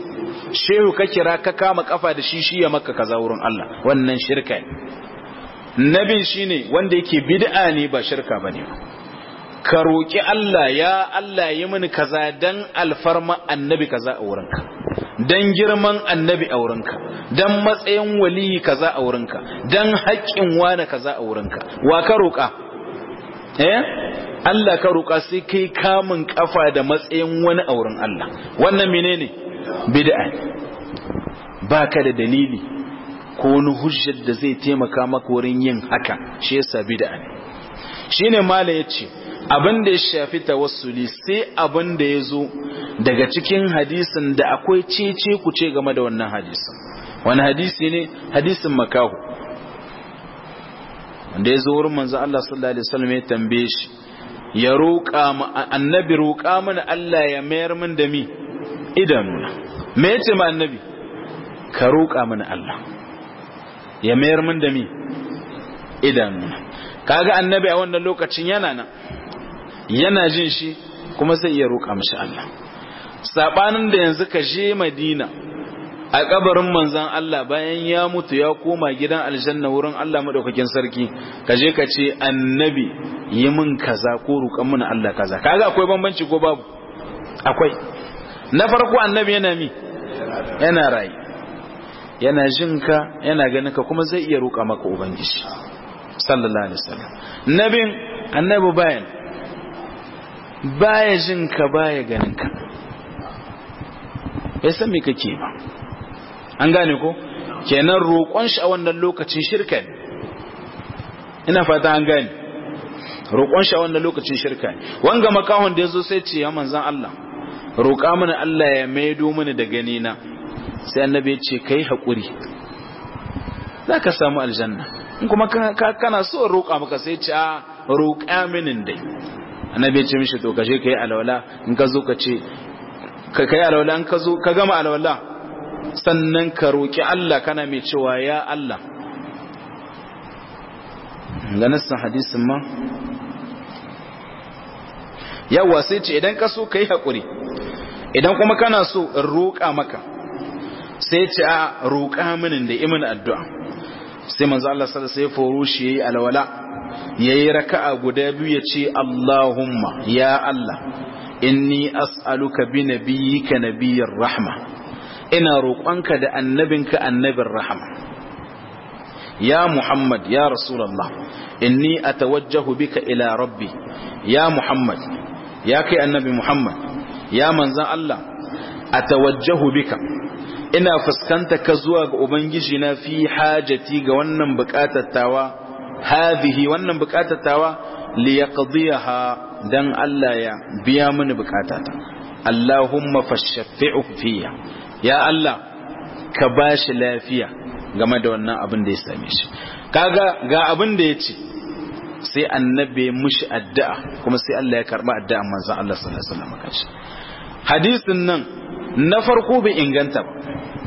shehu ka kira ka kama kafa da shi shi ya maka kaza wurin Allah wannan shirka ne nabin shine wanda yake bid'a ne ba shirka bane ka roki Allah ya Allah yi mini kaza dan alfarma annabi kaza a wurinka dan girman annabi a wurinka dan matsayin waliyi kaza a wurinka dan haƙƙin wani kaza a wurinka wa ka roƙa eh Allah ka roƙa sai kai kamun kafa da matsayin wani a wurin Allah wannan menene bid'a baka da dalili ko wani hujjar da zai taimaka maka wurin yin haka shi yasa bid'a ne shine mala yace abin da ya shafi tawassuli sai abin da ya zo daga cikin hadisin da akwai cece ku ce game da wannan hadisin wani hadisi ne hadisin makahu wanda ya zo wurin manzo Allah sallallahu alaihi wasallam ya tambaye shi ya roƙa mu annabi roƙa mana Allah ya mayar min da mi idanuna me yace ma annabi ka roƙa mana Allah ya mayar min da mi idanuna kaga annabi a wannan lokacin yana nan yana jin shi kuma zai iya roƙa mishi Allah sabanin da yanzu ka je Madina a kabarin manzon Allah bayan ya mutu ya koma gidan aljanna wurin Allah madaukakin sarki ka je ka ce annabi yi min kaza ko roƙan mun Allah kaza kaga akwai bambanci ko babu akwai na farko annabi yana mi yana rayi yana jin ka yana ganin ka kuma zai iya roƙa maka ubangiji sallallahu alaihi wasallam nabin annabi bayan baya jin ka baya ganin ka bai san me kake ba an gane ko kenan roƙon shi a wannan lokacin shirka ne ina fata an gane roƙon shi a wannan lokacin shirka ne wanga makahon da yazo sai ce ya manzan Allah roƙa mana Allah ya maido mana da gani na sai annabi ya ce kai hakuri zaka samu aljanna in kuma kana so roƙa maka sai ce a roƙa minin dai annabi ya ce mishi to kaje kai alwala in ka zo ka ce ka kai alwala in ka zo ka gama alwala sannan ka roki Allah kana mai cewa ya Allah ga nassan hadisin ma yawa sai ce idan ka so kai hakuri idan kuma kana so in roƙa maka sai ce a roƙa mini da imin addu'a sai manzo Allah sallallahu alaihi wasallam sai yayi alwala yayi raka'a guda biyu ya ce Allahumma ya Allah inni as'aluka bi nabiyyika nabiyyir rahma ina roƙonka da annabinka annabin rahma ya Muhammad ya Rasulullah inni atawajjahu bika ila rabbi ya Muhammad ya kai annabi Muhammad ya manzan Allah atawajjahu bika ina fuskanta ka zuwa ga ubangiji na fi hajati ga wannan buƙatar tawa hadhihi wannan buƙatar tawa li yaqdiyaha dan Allah ya biya mini buƙatata Allahumma fashaffi'u fiya ya Allah ka bashi lafiya game da wannan abin da ya same shi kaga ga abin da yace sai annabi mushi addu'a kuma sai Allah ya karba addu'an manzon Allah sallallahu alaihi wasallam kace hadisin nan na farko bai inganta ba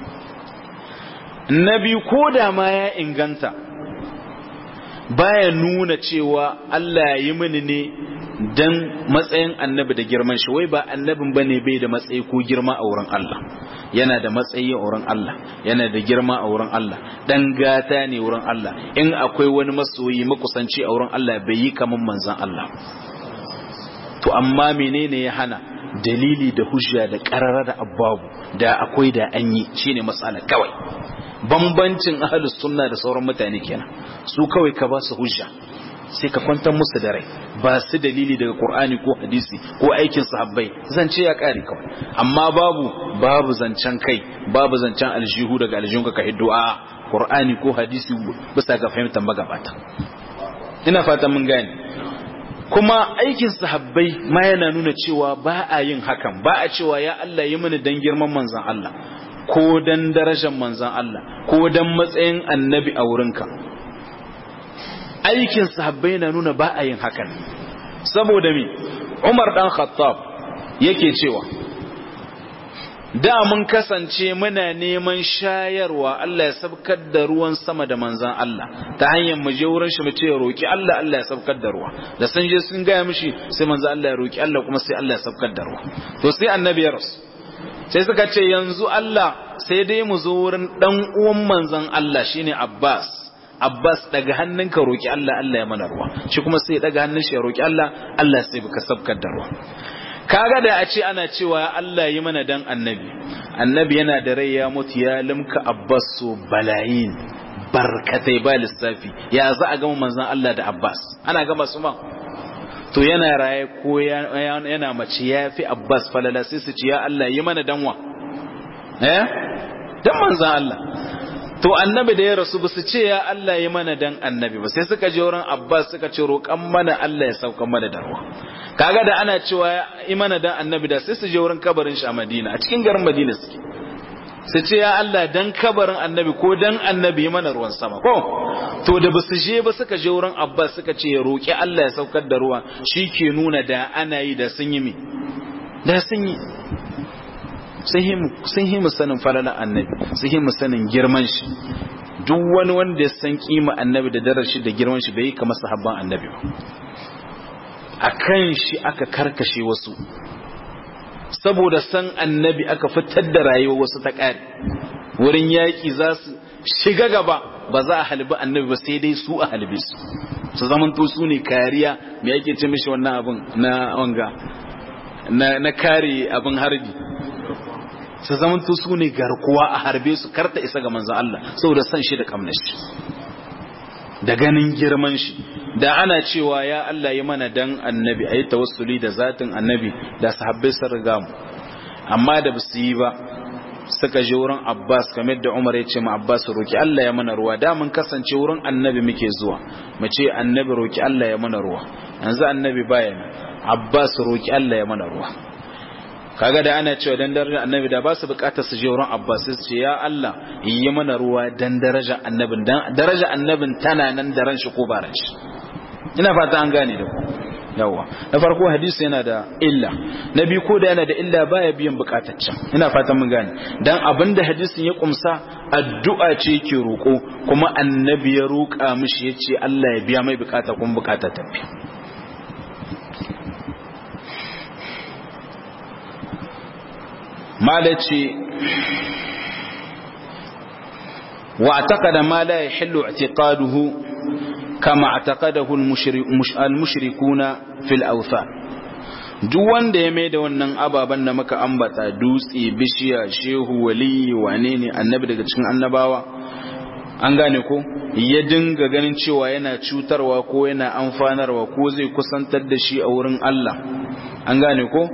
na biyu ko da ma ya inganta baya nuna cewa Allah ya yi mini ne dan matsayin annabi da girman shi wai ba annabin bane bai da matsayi ko girma a wurin Allah yana da matsayi a wurin Allah yana da girma a wurin Allah dan gata ne wurin Allah in akwai wani masoyi makusanci a wurin Allah bai yi kaman manzon Allah to amma menene ya hana dalili da hujja da karara da ababu da akwai da an yi shine matsala kawai bambancin ahlus sunna da sauran mutane kenan su kawai ka ba su hujja sai ka kwantar musu da rai ba su dalili daga qur'ani ko hadisi ko aikin sahabbai zance ya kare kawai amma babu babu zancen kai babu zancen aljihu daga aljihun ka hiddo a qur'ani ko hadisi bisa ga fahimtar magabata ina fata mun gane kuma aikin sahabbai ma yana nuna cewa ba a yin hakan ba a cewa ya Allah yi mini dan girman manzon Allah ko dan darajar manzon Allah ko dan matsayin annabi a wurinka aikin sahabbai na nuna ba a yin hakan saboda mi Umar dan Khattab yake cewa da mun kasance muna neman shayarwa Allah ya sabkar da ruwan sama da manzan Allah ta hanyar mu je wurin shi mu ce roki Allah Allah ya sabkar da ruwa da sun je sun gaya mishi sai manzan Allah ya roki Allah kuma sai Allah ya sabkar da ruwa to sai annabi ya rasu sai suka ce yanzu Allah sai dai mu zo wurin dan uwan manzon Allah shine Abbas Abbas daga hannunka roki Allah Allah ya mana ruwa shi kuma sai daga hannun shi ya roki Allah Allah sai baka sabkar da ruwa kaga da a ce ana cewa Allah yi mana dan annabi annabi yana da rai ya mutu ya limka Abbas so balayin barkatai ba lissafi ya za a gama manzon Allah da Abbas ana gama su ma to yana raye ko yana mace ya fi Abbas falala sai su ce ya Allah yi mana danwa eh dan manzon Allah to annabi da ya rasu ba su ce ya Allah yi mana dan annabi ba sai suka je wurin Abbas suka ce roƙan mana Allah ya sauka mana da ruwa kaga da ana cewa yi mana dan annabi da sai su je wurin kabarin shi a Madina a cikin garin Madina suke su ce ya Allah dan kabarin annabi ko dan annabi yi mana ruwan sama ko to da basu je ba suka je wurin Abbas suka ce ya roƙi Allah ya saukar da ruwa shi ke nuna da ana yi da sun yi mi da sun yi sun yi sanin falalan annabi sun yi sanin girman shi duk wani wanda ya san kima annabi da darar shi da girman shi bai yi kamar sahabban annabi ba a kan shi aka karkashe wasu saboda san annabi aka fitar da rayuwar wasu ta ƙari wurin yaƙi za su shiga gaba ba za a halbi annabi ba sai dai su a halbe su su zamanto su ne kariya me yake ce mishi wannan abin na wanga na kare abin harbi su zamanto su ne garkuwa a harbe su karta isa ga manzan Allah saboda san shi da kamnar shi da ganin girman shi da ana cewa ya Allah yi mana dan annabi ayi tawassuli da zatin annabi da sahabbai sun riga mu amma da basu yi ba suka je wurin Abbas kamar da Umar ya ce ma Abbas roki Allah ya mana ruwa da mun kasance wurin annabi muke zuwa mu ce annabi roki Allah ya mana ruwa yanzu annabi baya Abbas roki Allah ya mana ruwa kaga da ana cewa dan darajar annabi da ba su bukatar su je wurin Abbas su ce ya Allah yi mana ruwa dan darajar annabin dan darajar annabin tana nan da ran shi ko ba ran shi ina fata an gane da ku yawa na farko hadisi yana da illa na biyu ko da yana da illa baya biyan bukataccen ina fatan mun gane dan abinda hadisin ya kumsa addu'a ce yake roko kuma annabi ya roka mishi yace Allah ya biya mai bukata kuma bukata ta biya malaci واعتقد ما لا يحل اعتقاده كما اعتقده المشركون في الأوثان duk wanda ya mai da wannan ababen da muka ambata dutse bishiya shehu wali wane ne annabi daga cikin annabawa an gane ko ya dinga ganin cewa yana cutarwa ko yana amfanarwa ko zai kusantar da shi a wurin Allah an gane ko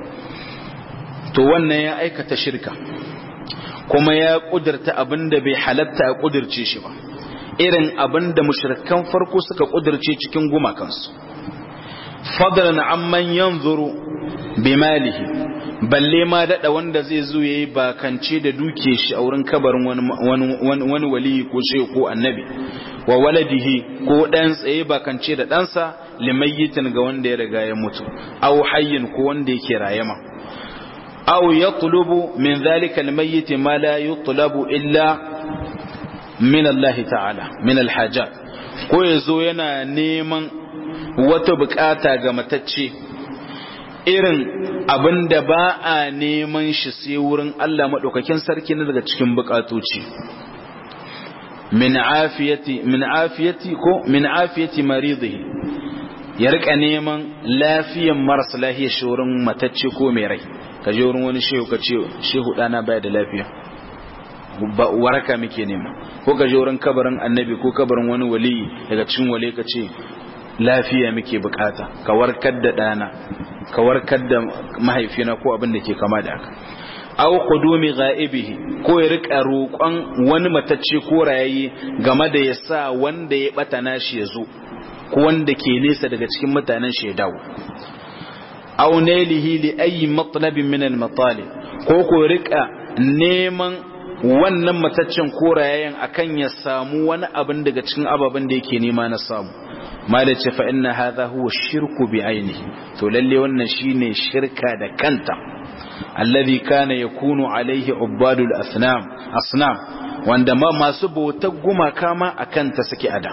to wannan ya aikata shirka kuma ya kudurta abin da bai halatta a kudirce shi ba irin abin da mushrikan farko suka kudirce cikin gumakansu fadlan amman yanzuru bi malihi balle ma dada wanda zai zo yayi bakance da duke shi a wurin kabarin wani wani wali ko shehu ko annabi wa waladihi ko dan tsaye bakance da ɗansa limayyitin ga wanda ya riga ya mutu aw hayyin ko wanda yake rayama أو يطلب من ذلك الميت ما لا يطلب إلا من الله تعالى من الحاجات ko ya zo yana neman wata bukata ga matacce irin abin da ba a neman shi sai wurin Allah maɗaukakin sarki na daga cikin bukatoci min afiyati min afiyati ko min afiyati maridihi ya rika neman lafiyan marasa lafiya shi wurin matacce ko mai rai ka je wurin wani shehu ka ce shehu dana baya da lafiya waraka muke nema ko ka je wurin kabarin annabi ko kabarin wani wali daga cikin wali ka ce lafiya muke bukata ka warkar da dana ka warkar da mahaifina ko abin da ke kama da haka aw qudumi ghaibihi ko ya rika roƙon wani matacce ko rayayi game da ya sa wanda ya bata nashi ya zo ko wanda ke nesa daga cikin mutanen shi ya dawo aw nailihi li ayi matlabin min al matalib ko ko rika neman wannan mataccen korayen akan ya samu wani abin daga cikin ababen da yake nema na samu malace fa inna hadha huwa shirku bi ainihi to lalle wannan shine shirka da kanta alladhi kana yakunu alaihi ubadul asnam asnam wanda ma masu bautar gumaka ma akan ta suke ada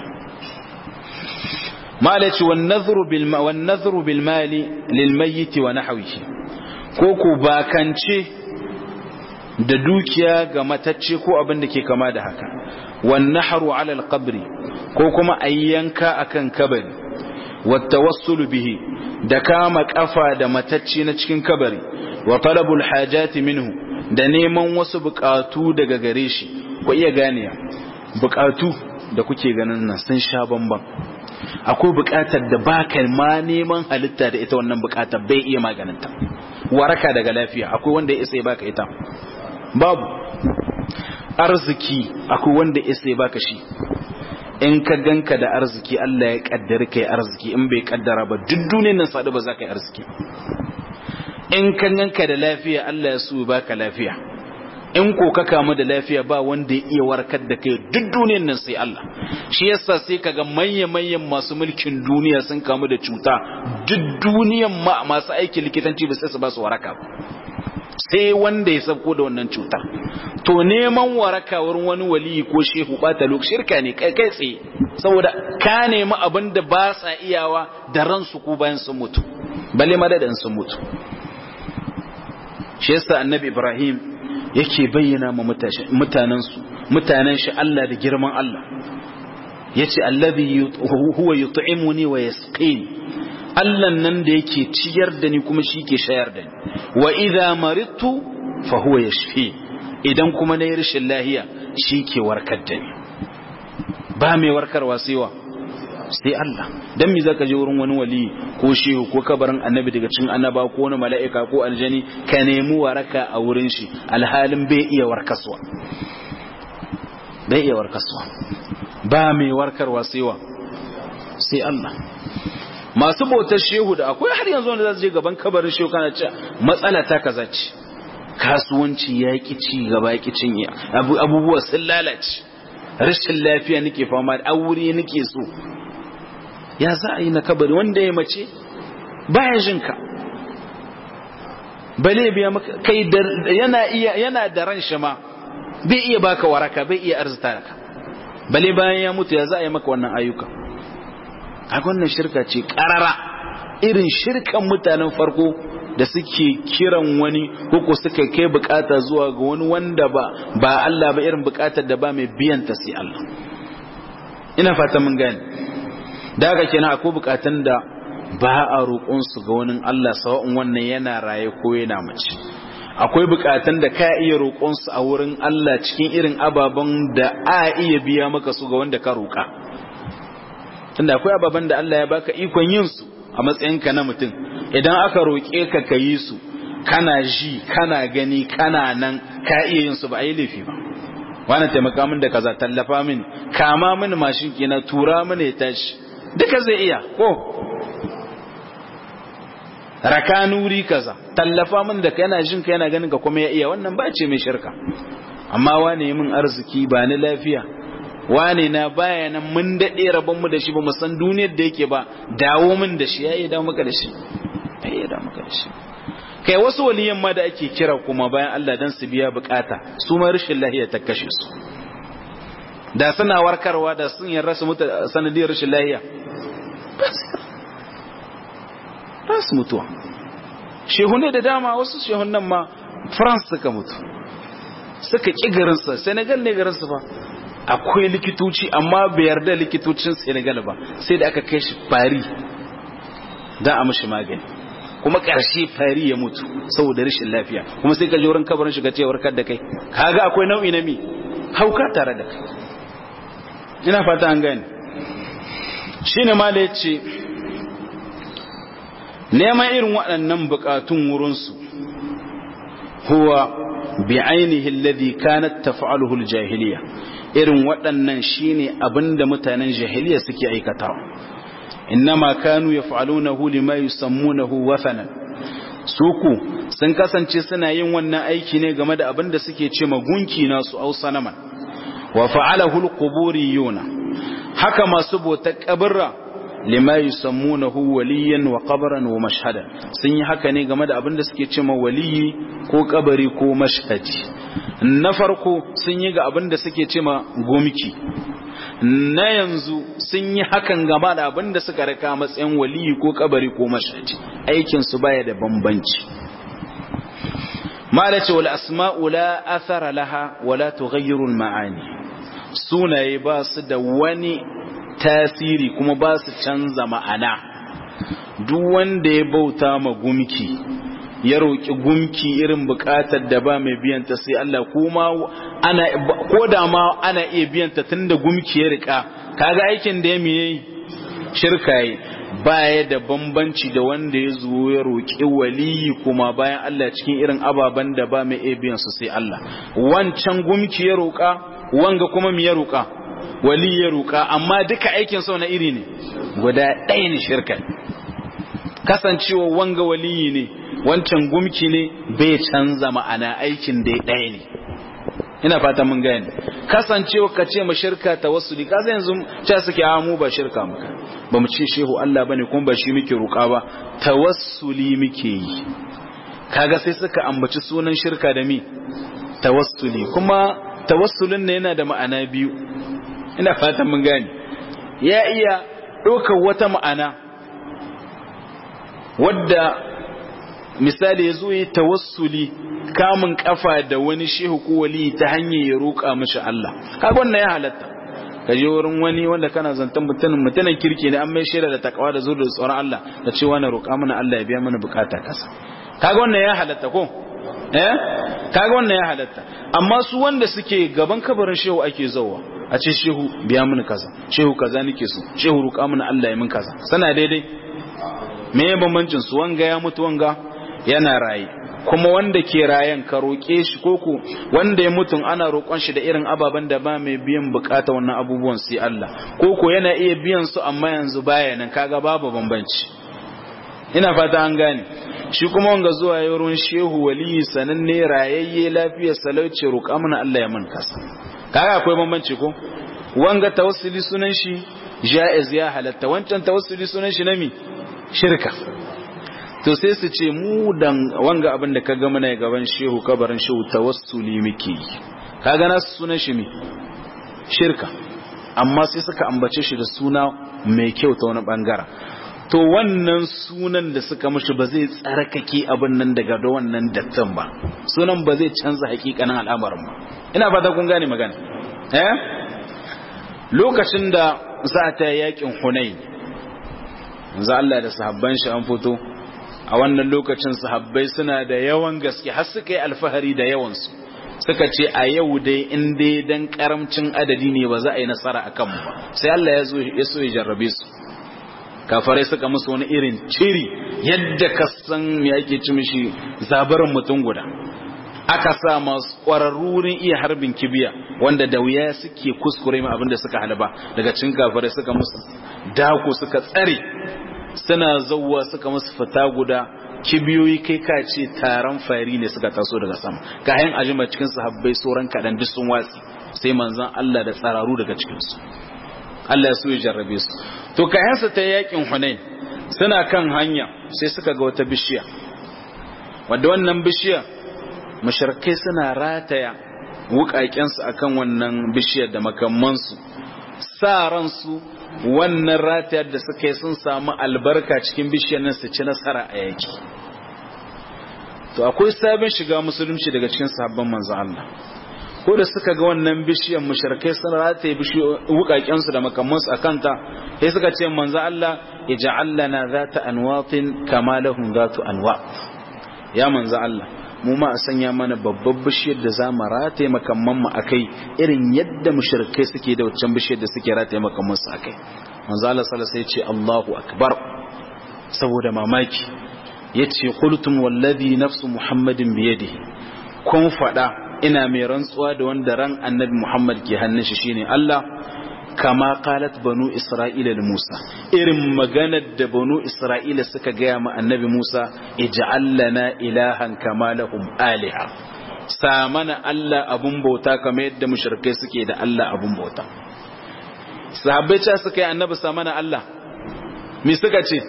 malaci wan nazru bil mali lil mayyit wa nahwihi ko ku bakance da dukiya ga matacce ko abin da ke kama da haka wan nahru ala alqabri ko kuma ayyanka akan kabari wat tawassulu bihi da kama kafa da matacce na cikin kabari wa talabul hajati minhu da neman wasu bukatu daga gare shi ku iya ganiya bukatu da kuke ganin nan sun sha bamban akwai bukatar da baka ma neman halitta da ita wannan bukatar bai iya maganinta waraka daga lafiya akwai wanda ya isa ya baka ita babu arziki akwai wanda ya isa ya baka shi in ka ganka da arziki Allah ya kaddari kai arziki in bai kaddara ba duk duniyar nan sadu ba za ka yi arziki in ka ganka da lafiya Allah ya so ya baka lafiya in ko ka kamu da lafiya ba wanda ya iya warkar da kai duk duniyar nan sai Allah shi yasa sai kaga manya-manyan masu mulkin duniya sun kamu da cuta duk duniyar ma masu aikin likitanci ba sai su ba su waraka sai wanda ya sabko da wannan cuta to neman waraka wurin wani waliyi ko shehu bata lok shirka ne kai kai tsaye saboda ka nemi abin da ba sa iyawa da ransu ko bayan sun mutu balle madadin sun mutu shi yasa annabi ibrahim yake bayyana ma mutanensu mutanen shi Allah da girman Allah yace allazi huwa yut'imuni wa yasqini Allah nan da yake ciyar da ni kuma shi ke shayar da ni wa idza maridtu fa huwa yashfi idan kuma nayi rashin lahiya shi ke warkar da ni ba mai warkarwa sai wa sai Allah dan me zaka je wurin wani wali ko shehu ko kabarin annabi daga cikin annaba ko wani mala'ika ko aljani ka nemi waraka a wurin shi alhalin bai iya warkaswa bai iya warkaswa ba mai warkarwa sai wa sai Allah masu bautar shehu da akwai har yanzu wanda za su je gaban kabarin shehu kana ce matsala ta kaza ce kasuwanci ya ki ci gaba ya ki cinye abubuwa sun lalace rashin lafiya nake fama da aure nake so ya za a yi na kabari wanda ya mace baya jin ka bale biya maka kai yana iya yana da ran shi ma bai iya baka waraka bai iya arzuta ka bale bayan ya mutu ya za a yi maka wannan ayyuka a wannan shirka ce karara irin shirkan mutanen farko da suke kiran wani ko suka kai bukata zuwa ga wani wanda ba ba Allah ba irin bukatar da ba mai biyan ta sai Allah ina fata mun gane da haka kenan akwai bukatun da ba a roƙon su ga wani Allah sawa'un wannan yana raye ko yana mace akwai bukatun da ka iya roƙon su a wurin Allah cikin irin ababen da a iya biya maka su ga wanda ka roƙa tunda akwai ababen da Allah ya baka ikon yin su a matsayinka na mutum idan aka roƙe ka ka yi su kana ji kana gani kana nan ka iya yin su ba a yi laifi ba wani taimaka min da kaza tallafa min kama min mashin kina tura min ya tashi duka zai iya ko raka nuri kaza tallafa min da kana jin ka yana ganin ka kuma ya iya wannan ba ce mai shirka amma wane min arziki ba ni lafiya wane na baya nan mun daɗe rabon mu da shi ba mu san duniyar da yake ba dawo min da shi ya iya dawo maka da shi ya iya dawo maka da shi kai wasu waliyan ma da ake kira kuma bayan Allah dan su biya bukata su ma rashin lahiya ta kashe su da suna warkarwa da sun yarda su mutu sanadiyar rashin lahiya ba su mutuwa shehunne da dama wasu shehunan ma France suka mutu suka ƙi garinsa Senegal ne garinsa ba akwai likitoci amma bai yarda likitocin Senegal ba sai da aka kai shi Paris da a mashi magani kuma ƙarshe fari ya mutu saboda rashin lafiya kuma sai ka je wurin kabarin shiga ce warkar da kai kaga akwai nau'i na mi hauka tare da kai ina fata an gane shine mala yace neman irin waɗannan buƙatun wurin su huwa bi'ainihi alladhi kanat taf'aluhu al-jahiliya irin waɗannan shine abinda mutanen jahiliya suke aikatawa innama kanu yaf'alunahu lima yusammunahu wathanan suku sun kasance suna yin wannan aiki ne game da abin da suke ce gunki nasu au sanaman wa fa'alahu alquburiyuna haka masu bota kabirra lima yusammunahu waliyan wa qabran wa mashhada sun yi haka ne game da abin da suke ce waliyi ko kabari ko mashhadi na farko sun yi ga abin da suke ce gumki na yanzu sun yi hakan gaba da abin da suka raka matsayin waliyi ko kabari ko mashaji aikin su baya da bambanci mala ce wal asma'u la athara laha wala tughayyiru al ma'ani sunaye ba su da wani tasiri kuma ba su canza ma'ana duk wanda ya bauta ma gumki ya roƙi gumki irin buƙatar da ba mai biyanta sai Allah kuma ana ko da ma ana iya biyanta tunda gumki ya rika kaga aikin da ya miye shirka yi baya da bambanci da wanda ya zo ya roƙi waliyi kuma bayan Allah cikin irin ababen da ba mai iya biyan su sai Allah wancan gumki ya roƙa wanga kuma mi ya roƙa wali ya roƙa amma duka aikin sau na iri ne guda ɗaya ne shirka kasancewa wanga waliyi ne wancan gumki ne bai canza ma'ana aikin da ɗaya ne ina fata mun gane kasancewa ka ce ma shirka tawassuli ka zai yanzu ce suke a mu ba shirka muka ba mu ce shehu Allah bane kuma ba shi muke roƙa ba tawassuli muke yi kaga sai suka ambaci sunan shirka da mi tawassuli kuma tawassulin ne yana da ma'ana biyu ina fata mun gane ya iya ɗaukar wata ma'ana wadda misali ya zo yi tawassuli kamun kafa da wani shehu ko wali ta hanyar ya roƙa mashi Allah kaga wannan ya halatta ka je wurin wani wanda kana zantan mutumin mutumin kirki ne an mai shaida da takawa da zuwa da tsoron Allah da cewa na roƙa mana Allah ya biya mana bukata kasa kaga wannan ya halatta ko eh kaga wannan ya halatta amma su wanda suke gaban kabarin shehu ake zauwa a ce shehu biya mana kaza shehu kaza nake so shehu roƙa mana Allah ya min kaza sana daidai me bambancin su wanga ya mutu wanga yana raye kuma wanda ke rayan ka roƙe shi koko wanda ya mutum ana roƙon shi da irin ababen da ba mai biyan bukata wannan abubuwan sai Allah koko yana iya biyan su amma yanzu baya nan kaga babu bambanci ina fata an gane shi kuma wanga zuwa yaron shehu waliyi sananne rayayye lafiyar salauci roƙa mana Allah ya mun kasa kaga akwai bambanci ko wanga tawassuli sunan shi jaiz ya halatta wancan tawassuli sunan shi nami shirka to sai su ce mu dan wanga abin da kaga muna gaban shehu kabarin shehu tawassuli muke kaga na sunan shi me shirka amma sai suka ambace shi da suna mai kyau ta wani bangara to wannan sunan da suka mishi ba zai tsarkake abin nan daga da wannan dattan ba sunan ba zai canza hakikanin al'amarin ba ina fata kun gane magana eh lokacin da za ta yakin hunain manzo Allah da sahabban shi an fito a wannan lokacin sahabbai suna da yawan gaske har suka yi alfahari da yawansu suka ce a yau dai in dai dan karamcin adadi ne ba za a yi nasara a kanmu ba sai Allah ya zo ya so ya jarrabe su kafarai suka musu wani irin ciri yadda ka san me yake ci mishi zabarin mutum guda aka sa masu ƙwararrurin iya harbin kibiya wanda da wuya suke kuskure ma abinda suka halaba daga cin kafarai suka musu dako suka tsare suna zauwa suka musu fita guda kibiyoyi kai ka ce taron fari ne suka taso daga sama kayan ajima cikin sahabbai sauran kaɗan duk sun watsi sai manzan Allah da tsararu daga cikinsu Allah ya so ya jarrabe su to kayansa ta yakin Hunain suna kan hanya sai suka ga wata bishiya wadda wannan bishiya mushrikai suna rataya wukakensu akan wannan bishiyar da makamansu sa ransu wannan ratayar da suka yi sun samu albarka cikin bishiyar nan su ci nasara a yaki to akwai sabon shiga musulunci daga cikin sahabban manzo Allah ko da suka ga wannan bishiyar mushrikai sun rataye wukaken su da makaman su akanta sai suka ce manzo Allah ij'al lana zata anwatin kama lahum zatu anwa ya manzo Allah mu ma a sanya mana babbar bishiyar da za mu rataye makamman mu akai irin yadda mushrikai suke da wancan bishiyar da suke rataye makamman su akai manzo Allah sallallahu alaihi ce Allahu akbar saboda mamaki yace qultum wallazi nafsu muhammadin biyadihi kun fada ina mai rantsuwa da wanda ran annabi muhammad ke hannun shi shine Allah kama qalat banu isra'ila da musa irin maganar da banu isra'ila suka gaya ma annabi musa ij'al lana ilahan kama lahum aliha sa mana Allah abun bauta kamar yadda mushrikai suke da Allah abun bauta sahabbai ce suka yi annabi sa mana Allah me suka ce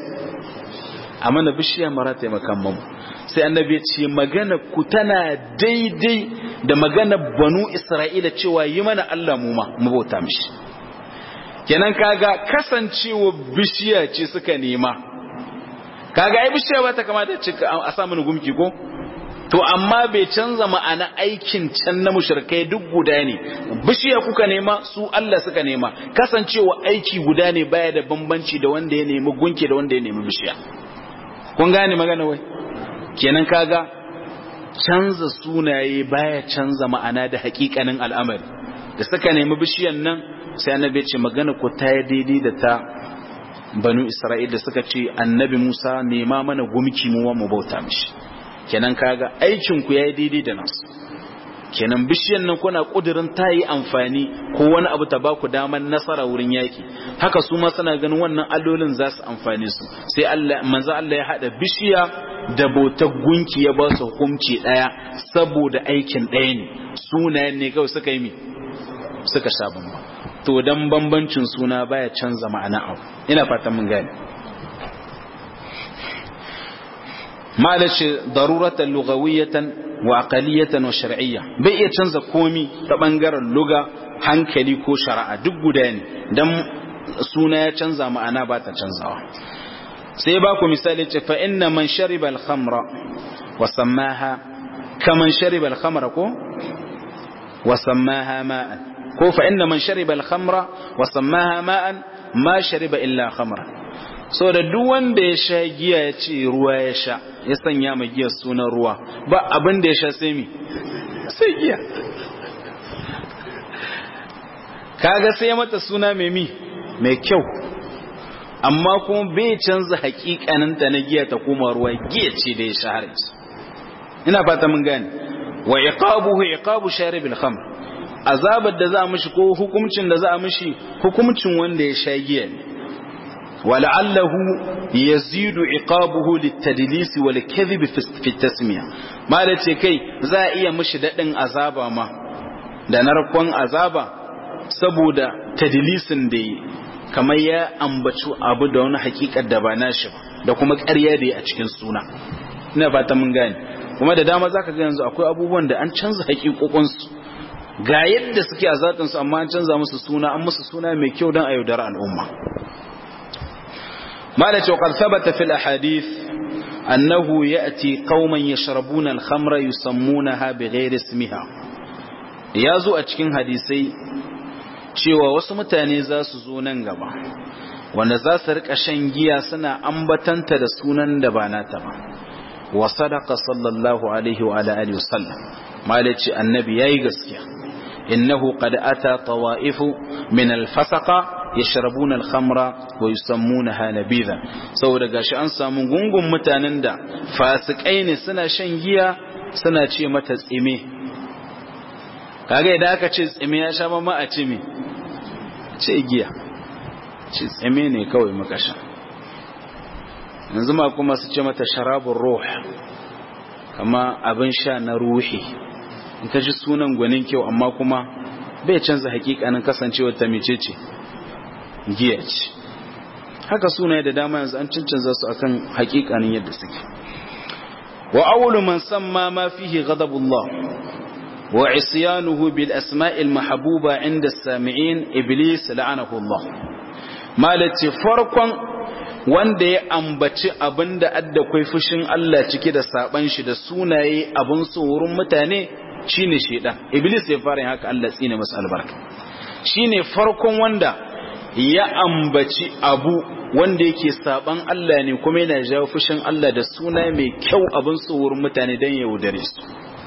a mana bishiya mara taimakon mamu sai annabi ya ce magana ku tana daidai da magana banu isra'ila cewa yi mana Allah mu ma mu bauta mishi kenan kaga kasancewa bishiya ce suka nema kaga ai bishiya ba ta kamata ce a sa mana gumki ko to amma bai canza ma'ana aikin can na mushrikai duk guda ne bishiya kuka nema su Allah suka nema kasancewa aiki guda ne baya da bambanci da wanda ya nemi gunki da wanda ya nemi bishiya kun gane magana wai kenan kaga canza sunaye baya canza ma'ana da hakikanin al'amari da suka nemi bishiyan nan sai annabi ce magana ku ta yi daidai da ta banu isra'il da suka ce annabi musa nema mana gumki mu mu bauta mishi kenan kaga aikin ku yayi daidai da nasu kenan bishiyan nan kuna kudirin ta yi amfani ko wani abu ta baku daman nasara wurin yaki haka su ma suna ganin wannan allolin za su amfane su sai Allah manzo Allah ya hada bishiya da bautar gunki ya ba su hukunci daya saboda aikin daya ne sunayen ne kawai suka yi mi suka sha bamba to dan bambancin suna baya canza ma'ana abu ina fatan mun gane malace daruratan lugawiyatan wa aqaliyatan wa shar'iyya bai iya canza komi ta bangaren luga hankali ko shari'a duk guda ne dan suna ya canza ma'ana ba ta canzawa sai ba ku misali ce fa inna man shariba al-khamra wa sammaha kaman shariba al-khamra ko wa sammaha ma'an ko fa inna man shariba al-khamra wa sammaha ma'an ma shariba illa khamra so da duk wanda ya sha giya ya ce ruwa ya sha ya sanya ma giyar sunan ruwa ba abin da ya sha sai mi sai giya kaga sai mata suna mai mi mai kyau amma kuma bai canza hakikaninta na giya ta koma ruwa giya ce da ya sha har ina fata mun gane wa iqabuhu iqabu sharibil khamr azabar da za a mishi ko hukuncin da za a mishi hukuncin wanda ya sha giya ne ولعله يزيد عقابه للتدليس والكذب في التسمية ما لتي كي za iya mishi dadin azaba ma da narkon azaba saboda tadlisin da yi kamar ya ambaci abu da wani hakikar da ba nashi ba da kuma ƙarya da yi a cikin suna ina fata mun gane kuma da dama zaka ga yanzu akwai abubuwan da an canza hakikokinsu ga yadda suke a zatinsu amma an canza musu suna an musu suna mai kyau don a yaudara al'umma مالك وقد ثبت في الأحاديث أنه يأتي قوما يشربون الخمر يسمونها بغير اسمها يازو أتكين حديثي cewa wasu mutane za su zo nan gaba wanda za su rika shan giya suna ambatanta da sunan da ba nata ba wa sadaqa sallallahu alaihi wa ala alihi wasallam malaci annabi yayi gaskiya innahu qad ata tawaifu min al-fasaqa yashrabuna al-khamra wa yusammunaha nabidha saboda gashi an samu gungun mutanen da fasikai ne suna shan giya suna ce mata tsime kaga idan aka ce tsime ya sha mamma a ce me ce giya ce tsime ne kawai muka sha yanzu ma kuma su ce mata sharabun ruh kama abin sha na ruhi in ka ji sunan gwanin kyau amma kuma bai canza hakikanin kasancewar ta mecece giya ce haka sunaye da dama yanzu an cancanza su akan hakikanin yadda suke wa awwalu man samma ma fihi ghadabullah wa isyanuhu bil asma'il mahbuba inda as-sami'in iblis la'anahu Allah malati farkon wanda ya ambaci abinda adda kai fushin Allah cike da saban shi da sunaye abun so wurin mutane shine shedan iblis ya fara yin haka Allah tsine masa albarka shine farkon wanda ya ambaci abu wanda yake saban Allah ne kuma yana jawo fushin Allah da suna mai kyau abin tsohuwar mutane don ya wudare su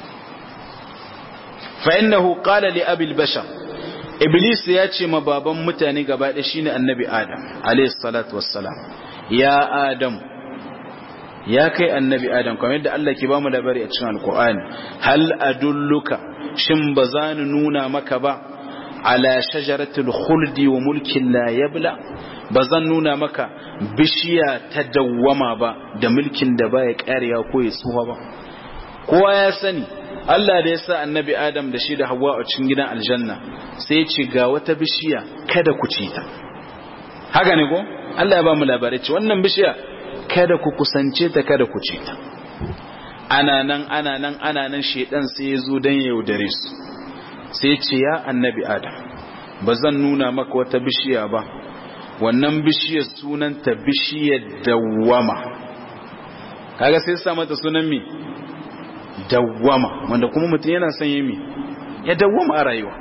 fa innahu qala li abil bashar iblis ya ce ma baban mutane gaba ɗaya shine annabi adam alayhi salatu wassalam ya adam ya kai annabi adam kamar yadda Allah ke bamu labari a cikin alqur'ani hal adulluka shin bazani nuna maka ba ala shajaratul khuldi wa mulkin la yabla bazan nuna maka bishiya ta dawwama ba da mulkin da baya karewa ko ya tsuwa ba kowa ya sani Allah da ya sa annabi Adam da shi da Hawwa a cikin gidan aljanna sai ya ce ga wata bishiya kada ku ci ta haka ne ko Allah ya ba mu labarai ce wannan bishiya kada ku kusance ta kada ku ci ta ana nan ana nan ana nan shedan sai ya zo dan yaudare su sai ce ya annabi adam ba zan nuna maka wata bishiya ba wannan bishiyar sunanta bishiyar dawwama kaga sai sa mata sunan mi dawwama wanda kuma mutum yana son yi ya dawwama a rayuwa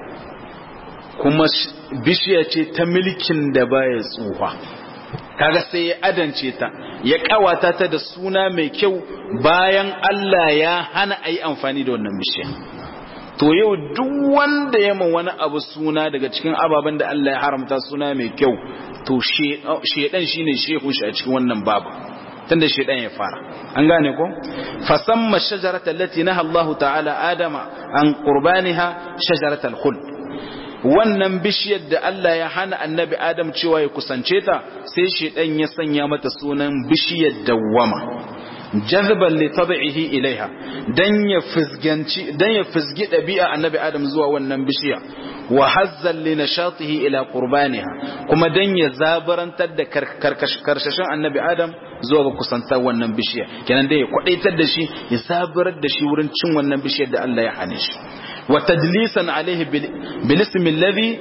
kuma bishiya ce ta milkin da baya tsufa kaga sai ya adance ta ya kawata ta da suna mai kyau bayan Allah ya hana a yi amfani da wannan bishiya to yau duk wanda ya ma wani abu suna daga cikin ababen da Allah ya haramta suna mai kyau to shedan shine shehun shi a cikin wannan babu tunda shedan ya fara an gane ko fasamma shajarata allati naha Allah ta'ala adama an qurbaniha shajaratal khuld wannan bishiyar da Allah ya hana annabi Adam cewa ya kusance ta sai shedan ya sanya mata sunan bishiyar dawwama jazban li tad'ihi ilaiha dan ya fizganci dan ya fizgi dabi'a annabi Adam zuwa wannan bishiya wa hazzan li nashatihi ila qurbaniha kuma dan ya zabarantar da karkashashin annabi Adam zuwa ga kusantar wannan bishiya kenan dai ya kwadaitar da shi ya zabarar da shi wurin cin wannan bishiyar da Allah ya hane shi وتدليسا عليه بالاسم الذي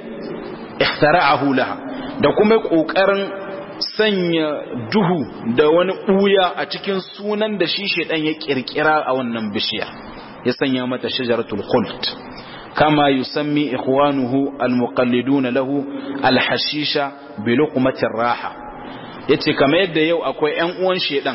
اخترعه لها da kuma kokarin sanya duhu da wani ɓuya a cikin sunan da shi shedan ya kirkira a wannan bishiya ya sanya mata shajaratul khuld kama yusammi ikhwanuhu almuqallidun lahu alhashisha bi luqmatir raha yace kamar yadda yau akwai ƴan uwan shedan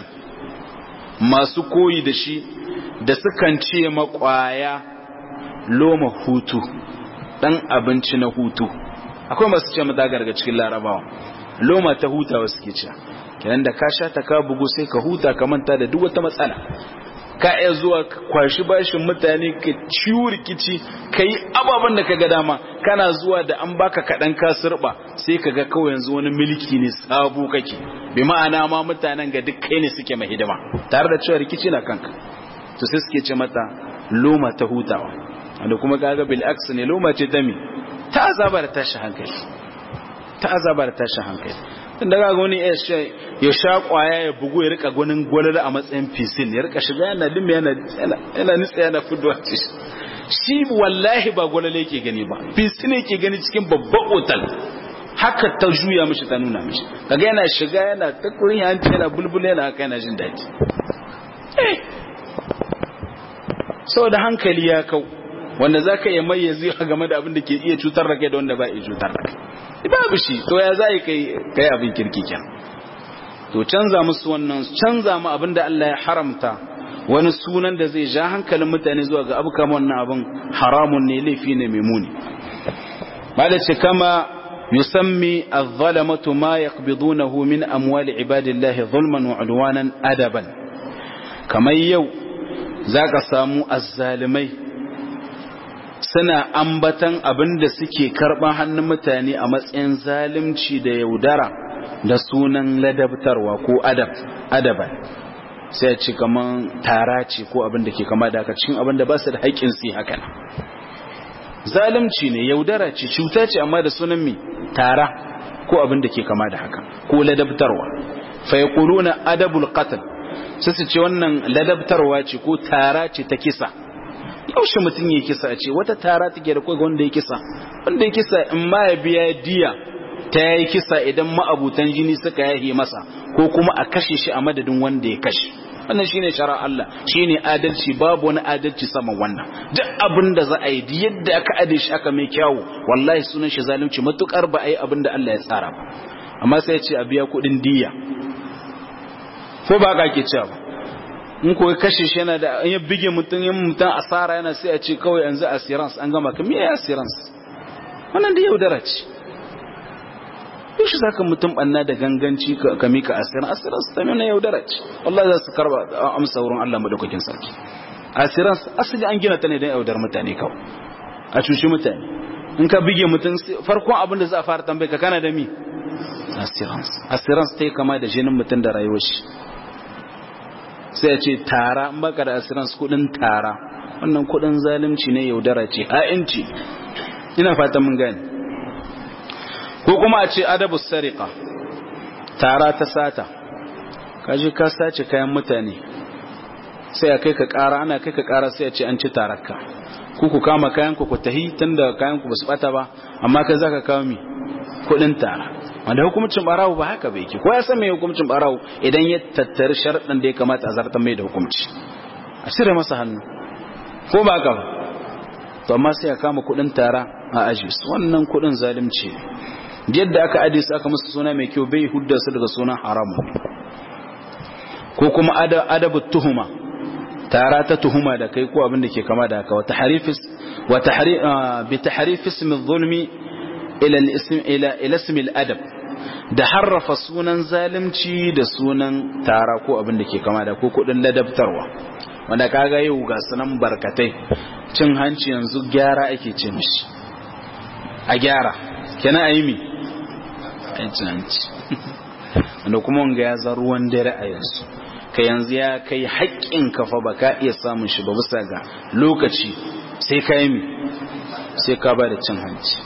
masu koyi da shi da sukan ce makwaya loma hutu dan abinci na hutu akwai masu ce mata daga cikin larabawa loma ta hutawa suke ce kenan da ka sha ta ka bugu sai ka huta ka manta da duk wata matsala ka iya zuwa kwashi bashin mutane ka ciwo rikici ka yi ababen da ka ga dama kana zuwa da an baka kaɗan ka sirɓa sai ka ga kawai yanzu wani milki ne sabo kake bi ma'ana ma mutanen ga duk kai ne suke mai hidima tare da cewa rikici na kanka to sai suke ce mata loma ta hutawa wanda kuma kaga bil aks ne loma ce ta mi ta azaba da tashi hankali ta azaba da tashi hankali tun daga wani ya sha kwaya ya bugu ya rika gwanin gwalala a matsayin fisin ya rika shiga yana dimbe yana yana nitsa yana fudwa shi wallahi ba gwalala yake gani ba fisin yake gani cikin babban otal haka ta juya mishi ta nuna mishi kaga yana shiga yana ta kurin hanci yana bulbul yana haka yana jin daɗi saboda hankali ya kau wanda za ka iya mayyazi game da abin da ke iya cutar da kai da wanda ba iya cutar da kai babu shi to ya za kai kai abin kirki kyan to canza musu wannan canza mu abin da Allah ya haramta wani sunan da zai ja hankalin mutane zuwa ga abu kama wannan abin haramun ne laifi ne mai muni bada ce kama yusammi az-zalamatu ma yaqbidunahu min amwali ibadillahi zulman wa udwanan adaban kamar yau zaka samu azzalimai suna ambatan abin da suke karɓar hannun mutane a matsayin zalimci da yaudara da sunan ladabtarwa ko adab adaban sai ce kaman tara ce ko abin da ke kama da haka cikin abin da ba su da haƙƙin su haka zalimci ne yaudara ce cuta ce amma da sunan mi tara ko abin da ke kama da haka ko ladabtarwa fa yaquluna adabul qatl sai su ce wannan ladabtarwa ce ko tara ce ta kisa yaushe mutum ya kisa a ce wata tara take da kai wanda ya kisa wanda ya kisa in ma ya biya diya ta yi kisa idan ma'abutan jini suka yahe masa ko kuma a kashe shi a madadin wanda ya kashe wannan shine shara Allah shine adalci babu wani adalci sama wannan duk abin da za a yi yadda aka ade shi aka mai kyawu wallahi sunan shi zalunci matukar ba a yi abin da Allah ya tsara ba amma sai ya ce a biya kuɗin diya ko ba ka ke cewa ba in ko kashe shi yana da ya bige mutum yin mutum asara yana sai a ce kawai yanzu assurance an gama kamar ya assurance wannan da yaudara ce yau shi zaka mutum banna da ganganci ka mika assurance assurance ta nuna yaudara ce wallahi za su karba amsa wurin Allah madaukakin sarki assurance asali an gina ta ne don yaudar mutane kawai a cuci mutane in ka bige mutum farkon abin da za a fara tambaye ka kana da mi assurance assurance ta yi kama da jinin mutum da rayuwar shi sai ya ce tara in baka da assurance kudin tara wannan kudin zalunci ne yaudara ce ha'inci ina fata mun gani ko kuma a ce adabu sariqa tara ta sata kaje ka sace kayan mutane sai a kai ka kara ana kai ka kara sai a ce an ci tararka ku ku kama kayan ku ku tahi tunda kayan ku basu bata ba amma kai zaka kawo mi kudin tara wanda hukumcin barawo ba haka bai ke ko ya san mai hukumcin barawo idan ya tattari sharaɗin da ya kamata a zartar mai da hukumci a cire masa hannu ko ba ka to amma sai a kama kudin tara a aji su wannan kudin zalunci yadda aka aje su aka musu suna mai kyau bai hudda su daga sunan haramu ko kuma adabu tuhuma tara ta tuhuma da kai ko abin da ke kama da haka wata harifis wata bi tahrif ism adh-dhulmi ila al-ism ila ila ism al-adab da harrafa sunan zalunci da sunan tara ko abin da ke kama da ko kudin ladabtarwa wanda kaga yau ga sunan barkatai cin hanci yanzu gyara ake ce mishi a gyara kenan a yi mi cin hanci wanda kuma wanga ya za ruwan dare a yanzu ka yanzu ya kai haƙƙin kafa ba ka iya samun shi ba bisa ga lokaci sai ka yi mi sai ka ba da cin hanci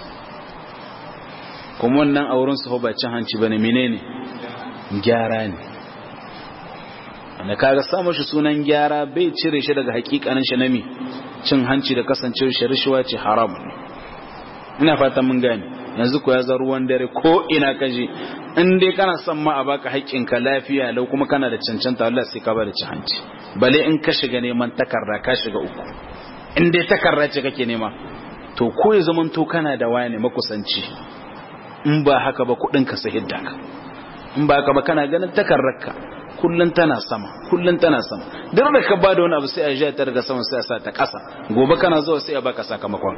kuma wannan auren su ba cin hanci ba ne menene gyara ne wanda kaga samun shi sunan gyara bai cire shi daga hakikanin shi nami cin hanci da kasancewar shi rishuwa ce haram ina fatan mun gane yanzu ko ya zar ruwan dare ko ina kaje in dai kana son ma a baka haƙƙinka lafiya lau kuma kana da cancanta Allah sai ka bada cin hanci bale in ka shiga neman takarda ka shiga uku in dai takarda ce kake nema to ko ya zaman to kana da wani makusanci in ba haka ba kuɗin ka sai hidda ka in ba haka ba kana ganin takardarka kullun tana sama kullun tana sama duk da ka bada wani abu sai a jiya ta daga sama sai a sa ta ƙasa gobe kana zuwa sai a baka sakamakon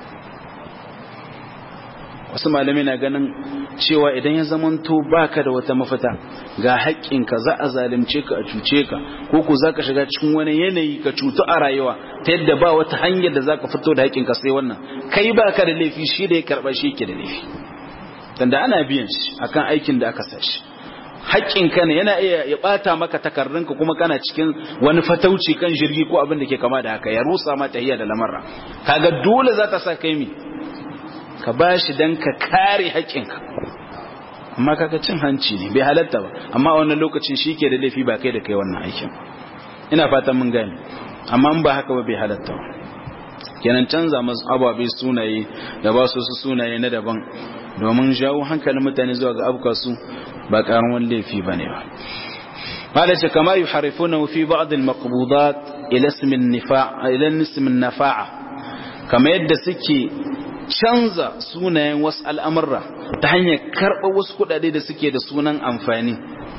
wasu malamai na ganin cewa idan ya zamanto baka da wata mafita ga haƙƙinka za a zalunce ka a cuce ka ko ku za ka shiga cikin wani yanayi ka cutu a rayuwa ta yadda ba wata hanyar da za ka fito da haƙƙinka sai wannan kai baka da laifi shi da ya karɓa shi ke da laifi tanda ana biyan shi akan aikin da aka sa shi haƙƙinka ne yana iya ya ɓata maka takardunka kuma kana cikin wani fatauci kan jirgi ko abin da ke kama da haka ya rusa ma tahiyya da lamarra kaga dole za ta sa kai mi ka ba shi don ka kare haƙƙinka amma kaga cin hanci ne bai halatta ba amma a wannan lokacin shi ke da laifi ba kai da kai wannan aikin ina fatan mun gane amma in ba haka ba bai halatta ba kenan canza masu ababe sunaye da ba su sunaye na daban domin jawo hankalin mutane zuwa ga abuka su ba karamin laifi ba ne ba قال كما يحرفونه في بعض المقبوضات إلى اسم النفاع إلى اسم النفاعة كما يد سكي canza sunayen wasu al'amurra ta hanyar karɓar wasu kuɗaɗe da suke da sunan amfani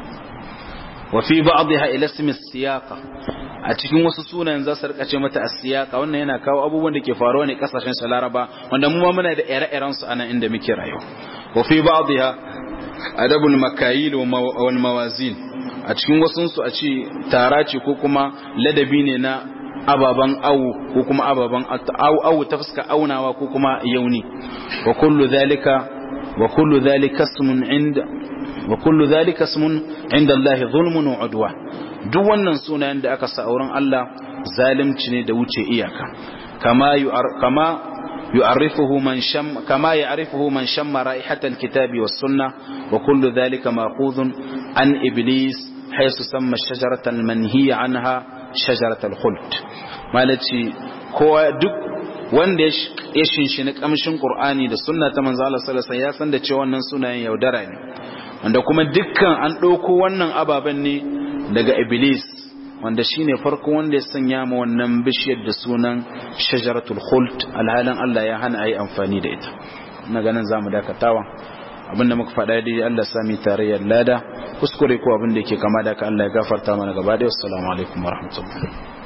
wafi ba abu ya ilasmi siyaka a cikin wasu sunayen za su rikace mata a siyaka wannan yana kawo abubuwan da ke faruwa ne kasashen su laraba wanda mu ma muna da ire-iren su anan inda muke rayuwa wafi ba abu ya adabul makayil wa mawazin a cikin wasu su a ce tara ce ko kuma ladabi ne na ababan awu ko kuma ababan awu ta fuska aunawa ko kuma yauni wa kullu dhalika wa kullu dhalika ismun inda wa kullu dhalika ismun inda Allah zulmun wa udwa duk wannan sunayen da aka sa auren Allah zalimci ne da wuce iyaka kama kama يعرفه من شم كما يعرفه من شم رائحة الكتاب والسنة وكل ذلك مأخوذ عن إبليس حيث سمى الشجرة المنهي عنها shajaratul khuld malaci kowa duk wanda ya shinshini kamshin qur'ani da sunna ta manzo Allah sallallahu alaihi wasallam ya san da cewa wannan sunayen yaudara ne wanda kuma dukkan an dauko wannan ababen ne daga iblis wanda shine farko wanda ya sanya ma wannan bishiyar da sunan shajaratul khuld alhalin Allah ya hana ayi amfani da ita ina ganin zamu dakatawa abinda muka faɗa dai Allah sami tarayyar lada kuskure ko abin da yake kama da ka Allah ya gafarta mana gaba da assalamu alaikum warahmatullahi